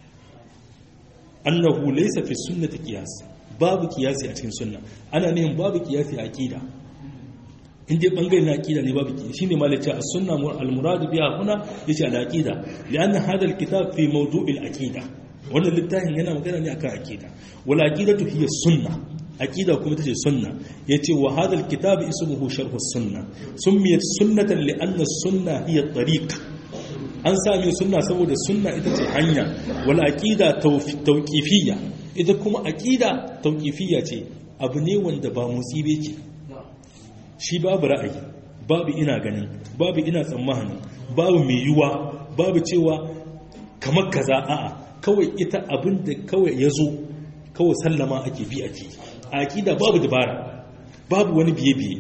annahu laysa fi sunnati kiyas babu kiyasi a cikin sunna ana nihin babu kiyasi a aqida inda bangare na aqida ne babu shine malaci as-sunna al-murad biha huna yace al-aqida lianna hadha al-kitab fi mawdu' al-aqida wannan littafin yana magana ne akan aqida wal aqidatu hiya sunna aqida kuma tace sunna yace wa hadha al-kitab ismuhu sharh as-sunna summiyat sunnatan lianna as-sunna hiya at-tariq an sami sunna saboda sunna ita ce hanya wal aqida tawqifiyya ita kuma aqida tawqifiyya ce abu ne wanda ba musibe ce shi babu ra'ayi babu ina ganin babu ina tsammanin babu mai yiwa babu cewa kamar kaza a'a kawai ita abin da kawai ya zo kawai sallama ake bi ake a aƙida babu dabara babu wani biye-biye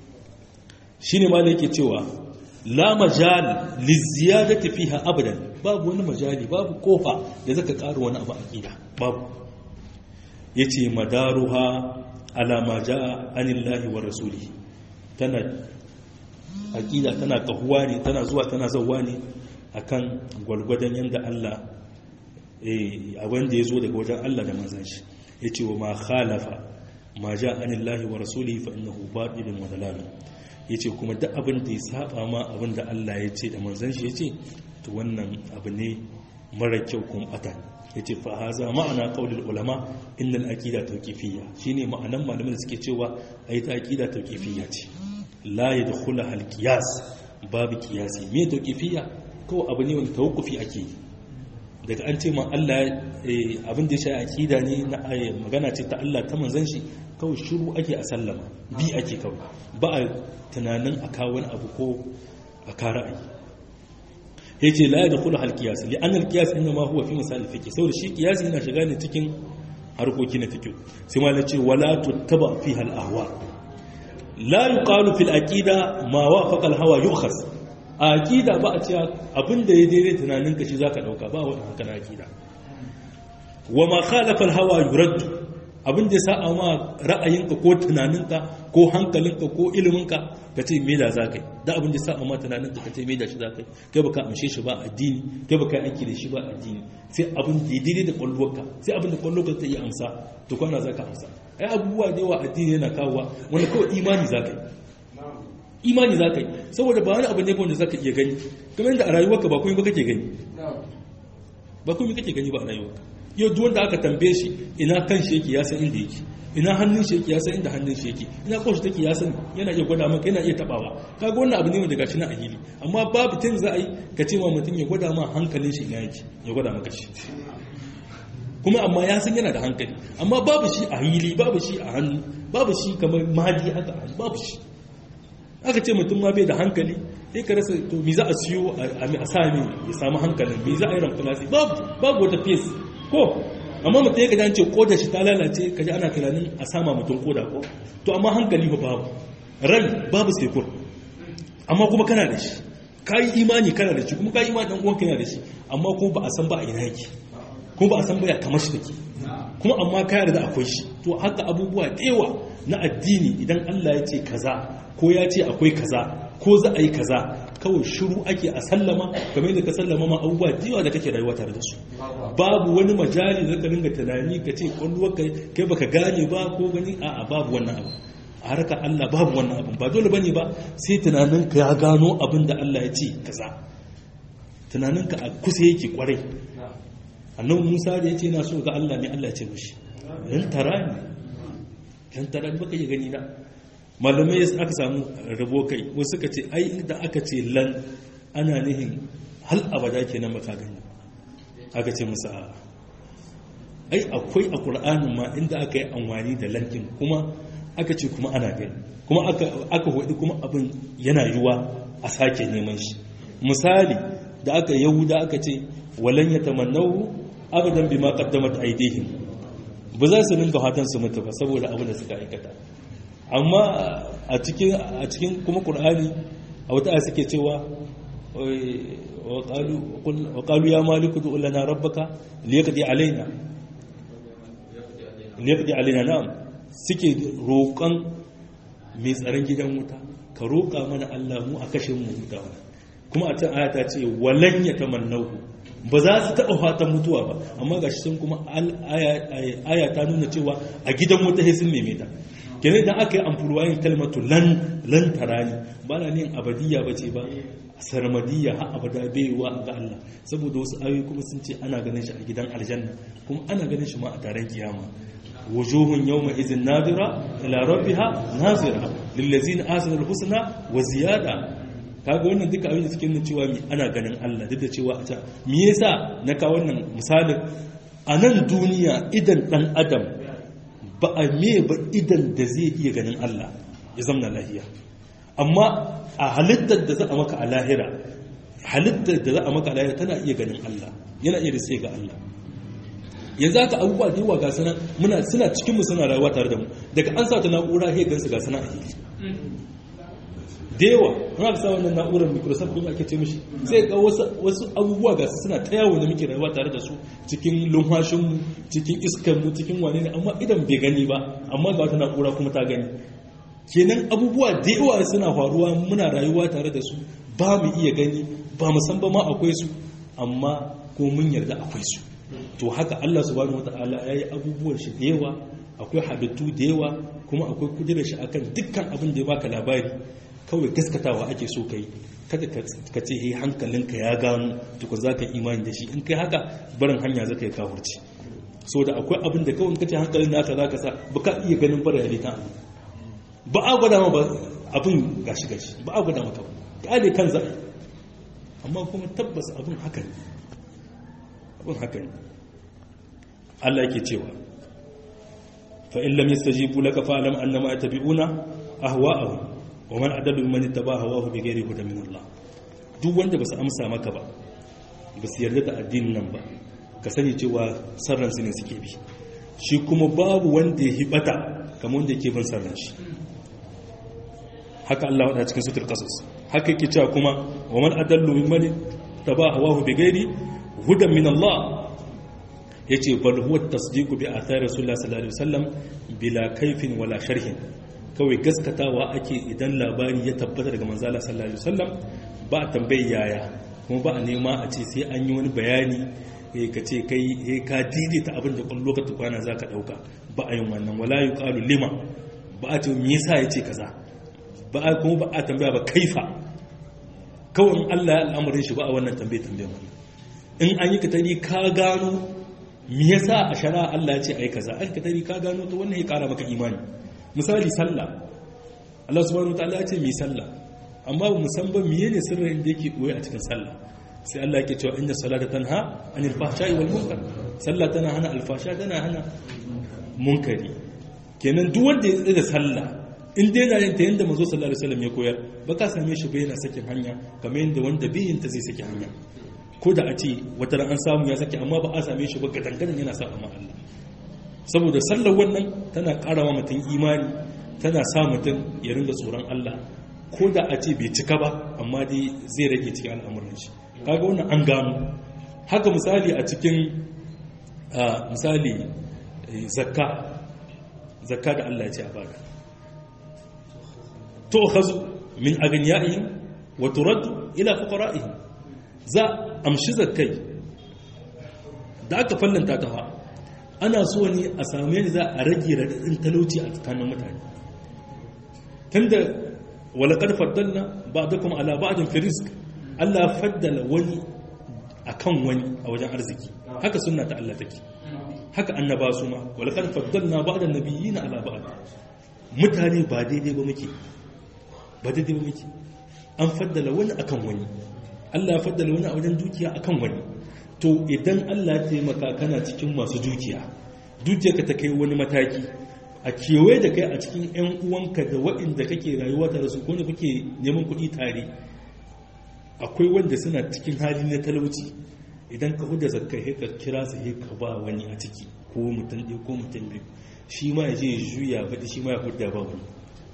shi ne ma da yake cewa la majal liziyadati fiha abadan babu wani majali babu kofa da zaka ƙara wani abu aƙida babu yace madaruha ala ma jaa anillahi wa rasulihi tana aƙida tana kahuwa ne tana zuwa tana zauwa ne akan gwalgwadon yadda Allah a wanda ya zo daga wajen Allah da manzan shi ya ce wa ma khalafa ma ja anillahi wa rasulihi fa innahu batilun wa dalal ya ce kuma duk abin da ya saba ma abin da Allah ya ce da manzan shi ya ce to wannan abu ne mara kyau kuma bata ya ce fa haza ma'ana qaulul ulama innal aqida tawqifiyya shine ma'anan malamin da suke cewa ai ta aqida tawqifiyya ce la yadkhulu al qiyas babu qiyasi me tawqifiyya kawai abu ne wanda tawqufi ake yi daga an ce ma Allah abin da ya sha aqida ne na magana ce ta Allah ta manzon shi kawai shiru ake a sallama bi ake kawai ba a tunanin a kawo wani abu ko a kara ayi yace la yadkhulu al qiyas li anna al qiyas inma huwa fi misal al fiqh saboda shi qiyas yana shiga ne cikin harkoki na fiqh sai ma ce wala tuttaba fiha al ahwa la yuqalu fil aqida ma wafaqa al hawa yu'khaz a aqida ba a cewa abinda ya daidai tunanin ka shi zaka dauka ba wannan haka na aqida wa ma khalafa al hawa yurad abinda ya sa ma ra'ayinka ko tunaninka ko hankalinka ko iliminka ka ce me da zakai da abinda ya sa ma tunaninka ka ce me da shi zakai kai baka amshe shi ba addini kai baka aiki da shi ba addini sai abin da ya daidai da kwallonka sai abin da kwallonka ta iya amsa to kwana zaka amsa ai abubuwa da yawa addini yana kawowa wanda kawai imani zakai imani za ka yi saboda ba wani abu ne wanda za ka iya gani kamar yadda a rayuwarka ba kuma ba kake gani ba kuma kake gani ba a rayuwarka yau duk wanda aka tambaye shi ina kan shi yake ya san inda yake ina hannun shi yake ya san inda hannun shi yake ina koshi take ya san yana iya gwada maka yana iya tabawa kaga wannan abu ne wanda gashi na a hili amma babu tun za a yi ka ce ma mutum ya gwada ma hankalin shi ina yake ya gwada maka shi kuma amma ya san yana da hankali amma babu shi a hili babu shi a hannu babu shi kamar mahadi haka babu shi aka ce mutum ma bai da hankali sai ka rasa to mi za a siyo a sami ya samu hankalin mi za a yi ramfilasi babu wata fes ko amma mutum ya gajan ce koda shi ta lalace ka ji ana tunanin a sama mutum koda ko to amma hankali ba babu rai babu sekur amma kuma kana da shi ka yi imani kana da shi kuma ka yi imani dan uwanka yana da shi amma kuma ba a san ba a ina yake kuma ba a san ba ya kamar shi take kuma amma ka yarda akwai shi to haka abubuwa da yawa na addini idan Allah ya ce kaza ko ya ce akwai kaza ko za a yi kaza kawai shiru ake a sallama kamar yadda ka sallama ma abubuwa jiwa da kake rayuwa tare da su babu wani majali da ka ringa tunani ka ce kwallo kai baka gane ba ko gani a'a babu wannan abu a harka Allah babu wannan abu ba dole bane ba sai tunanin ka ya gano abin da Allah ya ce kaza tunanin ka a kusa yake kwarai annabi Musa da ya ce yana so ga Allah ne Allah ya ce mishi dan tarani dan tarani baka yi gani na malamai aka samu rabo kai wasu suka ce ai da aka ce lan ana nihin hal abada kenan baka gani aka ce musa ai akwai a ƙur'anin ma inda aka yi amfani da lankin kuma aka ce kuma ana gani kuma aka hudu kuma abin yana yiwa a sake neman shi misali da aka yahuda aka ce walan ya tamannahu abadan bima qaddamat aydihim ba za su ringa fatan su mutu ba saboda abin da suka aikata amma a cikin a cikin kuma qur'ani a wata aya suke cewa wa qalu ya maliku du lana rabbaka liyaqdi alaina liyaqdi alaina na'am suke roƙon mai tsaron gidan wuta ka roƙa mana Allah mu a kashe mu wuta kuma a can aya ta ce walan yatamannahu ba za su taɓa fatan mutuwa ba amma ga shi sun kuma aya ta nuna cewa a gidan wuta sai sun neme ta kenan idan aka yi amfurwayin kalmatu lan lan tarani ba na nin abadiyya ba ce ba sarmadiyya har abada baiwa ga Allah saboda wasu ayoyi kuma sun ce ana ganin shi a gidan aljanna kuma ana ganin shi ma a taron kiyama wujuhun yawma idhin nadira ila rabbiha nazira lillazina ahsanul husna wa ziyada kaga wannan duka abin da suke nuna cewa mi ana ganin Allah duk da cewa a can me yasa na kawo wannan misalin a nan duniya idan dan adam ba a me ba idan da zai iya ganin Allah ya zamna lahiya amma a halittar da za a maka a lahira halittar da za a maka a lahira tana iya ganin Allah yana iya da sai ga Allah yanzu haka abubuwa da yawa ga sana muna suna cikin mu suna rayuwa tare da mu daga an sa ta na'ura sai gansu ga sana a hili da yawa muna ka sa wannan na'urar microsoft kuma ake ce mishi sai ga wasu abubuwa ga su suna ta yawo da muke rayuwa tare da su cikin lumhashin mu cikin iskar mu cikin wane ne amma idan bai gani ba amma ga wata na'ura kuma ta gani kenan abubuwa da yawa suna faruwa muna rayuwa tare da su ba mu iya gani ba mu san ba ma akwai su amma ko mun yarda akwai su to haka Allah subhanahu wataala yayi abubuwan shi da yawa akwai halittu da yawa kuma akwai kudirar shi akan dukkan abin da ya baka labari kawai gaskatawa ake so kai kada ka ce he hankalinka ya gano tukun za ka imani da shi in kai haka barin hanya zaka yi kafurci so da akwai abin da kawai kace hankalin naka za ka sa ba ka iya ganin bara ya ta ba a gwada ma ba abin gashi gashi ba a gwada maka ba kyale kan za amma kuma tabbas abin haka ne abin haka ne Allah yake cewa fa in lam yastajibu laka fa'lam annama yattabi'una ahwa'ahum wa man adallu mimman ittaba hawahu bighairi hudan min Allah duk wanda basu amsa maka ba basu yarda da addinin nan ba ka sani cewa sarran su ne suke bi shi kuma babu wanda ya hibata kamar wanda yake bin sarran shi haka Allah wada cikin sutul qasas haka yake cewa kuma wa man adallu mimman ittaba hawahu bighairi hudan min Allah yace bal huwa tasdiqu bi athari rasulullah sallallahu alaihi wasallam bila kaifin wala sharhin kawai gaskatawa ake idan labari ya tabbata daga manzala sallallahu alaihi wasallam ba a tambayi yaya kuma ba a nema a ce sai an yi wani bayani ka ce kai ka daidaita abin da kwallo ka tukwana za ka ɗauka ba a yin wannan wala yi ƙalu lima ba a ce me yasa ya ce kaza ba a kuma ba a tambaya ba kaifa kawai Allah ya al'amarin shi ba a wannan tambaye tambaye wannan in an yi katari ka gano me yasa a shara Allah ya ce ai kaza an katari ka gano to wannan ya ƙara maka imani misali sallah Allah subhanahu wataala ya ce mi sallah amma ba mu san ba miye ne sirrin da yake koyi a cikin sallah sai Allah yake cewa inna salata tanha anil fahsha'i wal munkar sallah tana hana alfasha tana hana munkari kenan duk wanda ya da sallah in dai yana yin ta yanda manzo sallallahu alaihi wasallam ya koyar ba ka same shi ba yana sakin hanya kamar yanda wanda bai yin ta zai saki hanya ko da a ce wata ran an samu ya saki amma ba a same shi ba gadangadan yana sa amma Allah saboda sallar wannan tana karawa mutum imani tana sa mutum ya ringa tsoron Allah ko da a ce bai cika ba amma dai zai rage cikin al'amuran shi kaga wannan an gano haka misali a cikin misali zakka zakka da Allah ya ce a bada to khazu min aghniya'ihim wa turaddu ila fuqara'ihim za amshi zakkai da aka fallanta ta fa ana so ne a same ni za a rage raɗaɗin talauci a tsakanin mutane tunda walakar faddalna ba da kuma ala ba'adin firisk Allah faddala wani a kan wani a wajen arziki haka suna ta Allah take haka annaba su ma walakar faddalna ba da nabiyyi na ala ba'ad mutane ba daidai ba muke ba daidai ba muke an faddala wani akan wani Allah ya faddala wani a wajen dukiya akan wani to idan Allah ya taimaka kana cikin masu dukiya dukiyarka ta kai wani mataki a kewaye da kai a cikin 'yan uwanka da waɗanda kake rayuwa tare su kone kuke neman kuɗi tare akwai wanda suna cikin hali na talauci idan ka huda zakka ka kira su ka ba wani a ciki ko mutum ɗaya ko mutum biyu shi ma ya je ya juya baɗi shi ma ya huda ba wani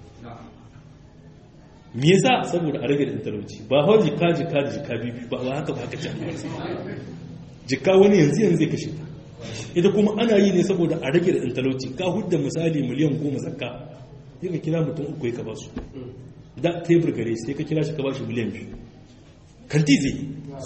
me yasa saboda a rage da talauci ba hau jika jika da jika biyu ba haka ba haka can jika wani yanzu yanzu zai kashe ta ita kuma ana yi ne saboda a rage da ɗan talauci ka hudda misali miliyan goma zakka sai ka kira mutum uku ka ba su da tebur gare sai ka kira shi ka ba shi miliyan biyu kanti zai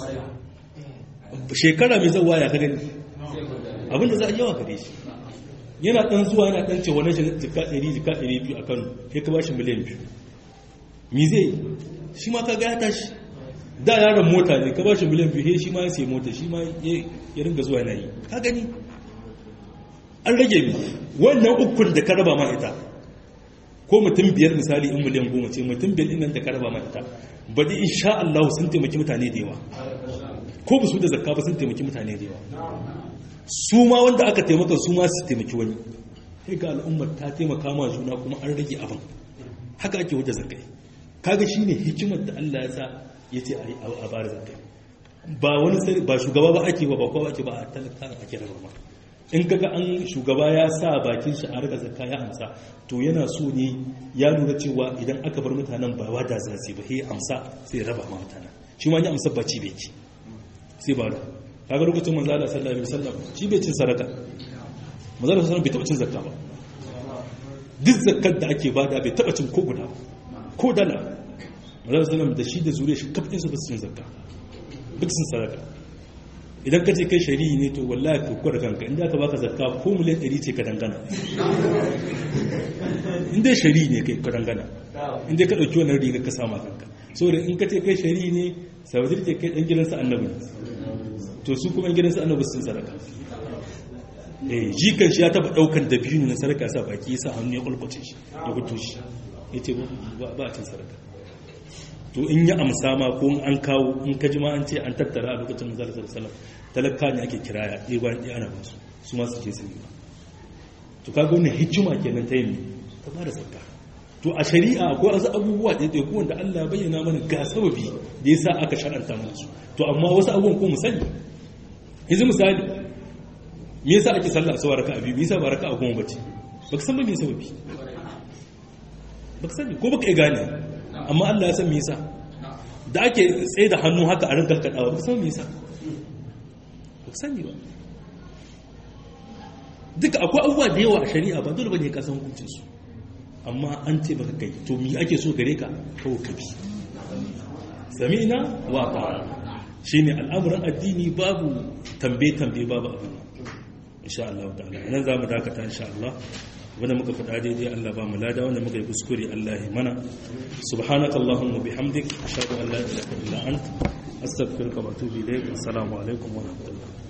shekara mai zawa ya ka gani abinda za a yawa gare shi yana dan zuwa yana dan ce wani jika 100 jika 200 a Kano sai ka bashi miliyan biyu mi zai shi ma kaga ya tashi da yaron mota ne ka bashi miliyan biyu sai shi ma ya sai mota shi ma ya ringa zuwa yana yi ka gani an rage mi wannan ukun da ka raba ma ita ko mutum biyar misali in miliyan goma ce mutum biyar ɗin nan da ka raba ma ita baɗi insha Allah sun taimaki mutane da yawa ko ba su da zakka ba sun taimaki mutane da yawa su ma wanda aka taimaka su ma su taimaki wani sai ga al'ummar ta taimaka ma juna kuma an rage abin haka ake wuce zakkai kaga shine hikimar da Allah ya sa ya ce a bada zakkai ba wani sai ba shugaba ba ake ba ba kowa ake ba a talaka ake raba in kaga an shugaba ya sa bakin shi a rika zakka ya amsa to yana so ne ya lura cewa idan aka bar mutanen ba wada za su ba sai amsa sai raba ma mutanen shi ma ya amsa ba ci bai ci sai ba da kaga lokacin manzo Allah sallallahu alaihi wasallam shi bai cin sadaka manzo Allah sallallahu bai taba cin zakka ba duk zakkar da ake bada bai taba cin ko guda ko dala manzo Allah sallallahu da shi da zuriya shi kafin su ba su cin zakka duk sun sadaka idan ka ce kai shari'i ne to wallahi ka kwada kanka inda aka baka zakka ko miliyan 100 ce ka dangana inda shari'i ne kai ka dangana inda ka dauki wannan riga ka sama kanka saboda in ka ce kai shari'i ne sabadir ce kai dan gidansa annabi to su kuma gidansa annabi sun sadaka eh jikan shi ya taba daukan dabino na sadaka sa baki yasa hannu ya kulkuce shi ya fito shi yace ba a cin sadaka to in ya amsa ma ko an kawo in ka ji ma an ce an tattara a lokacin manzala sallallahu alaihi wasallam talaka ne ake kiraya ɗaya bayan ɗaya ana basu su ma su je su yi to kaga wannan hikima kenan ta yin ta ba da zakka to a shari'a akwai wasu abubuwa da ɗaya wanda Allah ya bayyana mana ga sababi da yasa aka shar'anta mana su to amma wasu abubuwan ko mu sani yanzu misali me yasa ake sallah a sawar raka'a biyu me yasa ba raka'a goma bace baka san ba me sababi baka sani ko baka iya gane amma Allah ya san me yasa da ake tsaye da hannu haka a rinka kadawa ba san me yasa ba sani ba duka akwai abubuwa da yawa a shari'a ba dole bane ka san hukuncin su amma an ce baka kai to me ake so gare ka kawo ka bi sami'na wa ta'ala shine al'amuran addini babu tambaye tambaye babu abin insha Allah ta'ala nan zamu dakata insha Allah wanda muka faɗa daidai Allah ba mu lada wanda muka yi kuskure Allah ya mana subhanakallahumma bihamdik ashhadu an la ilaha illa anta astaghfiruka wa atubu ilayk assalamu alaikum wa rahmatullah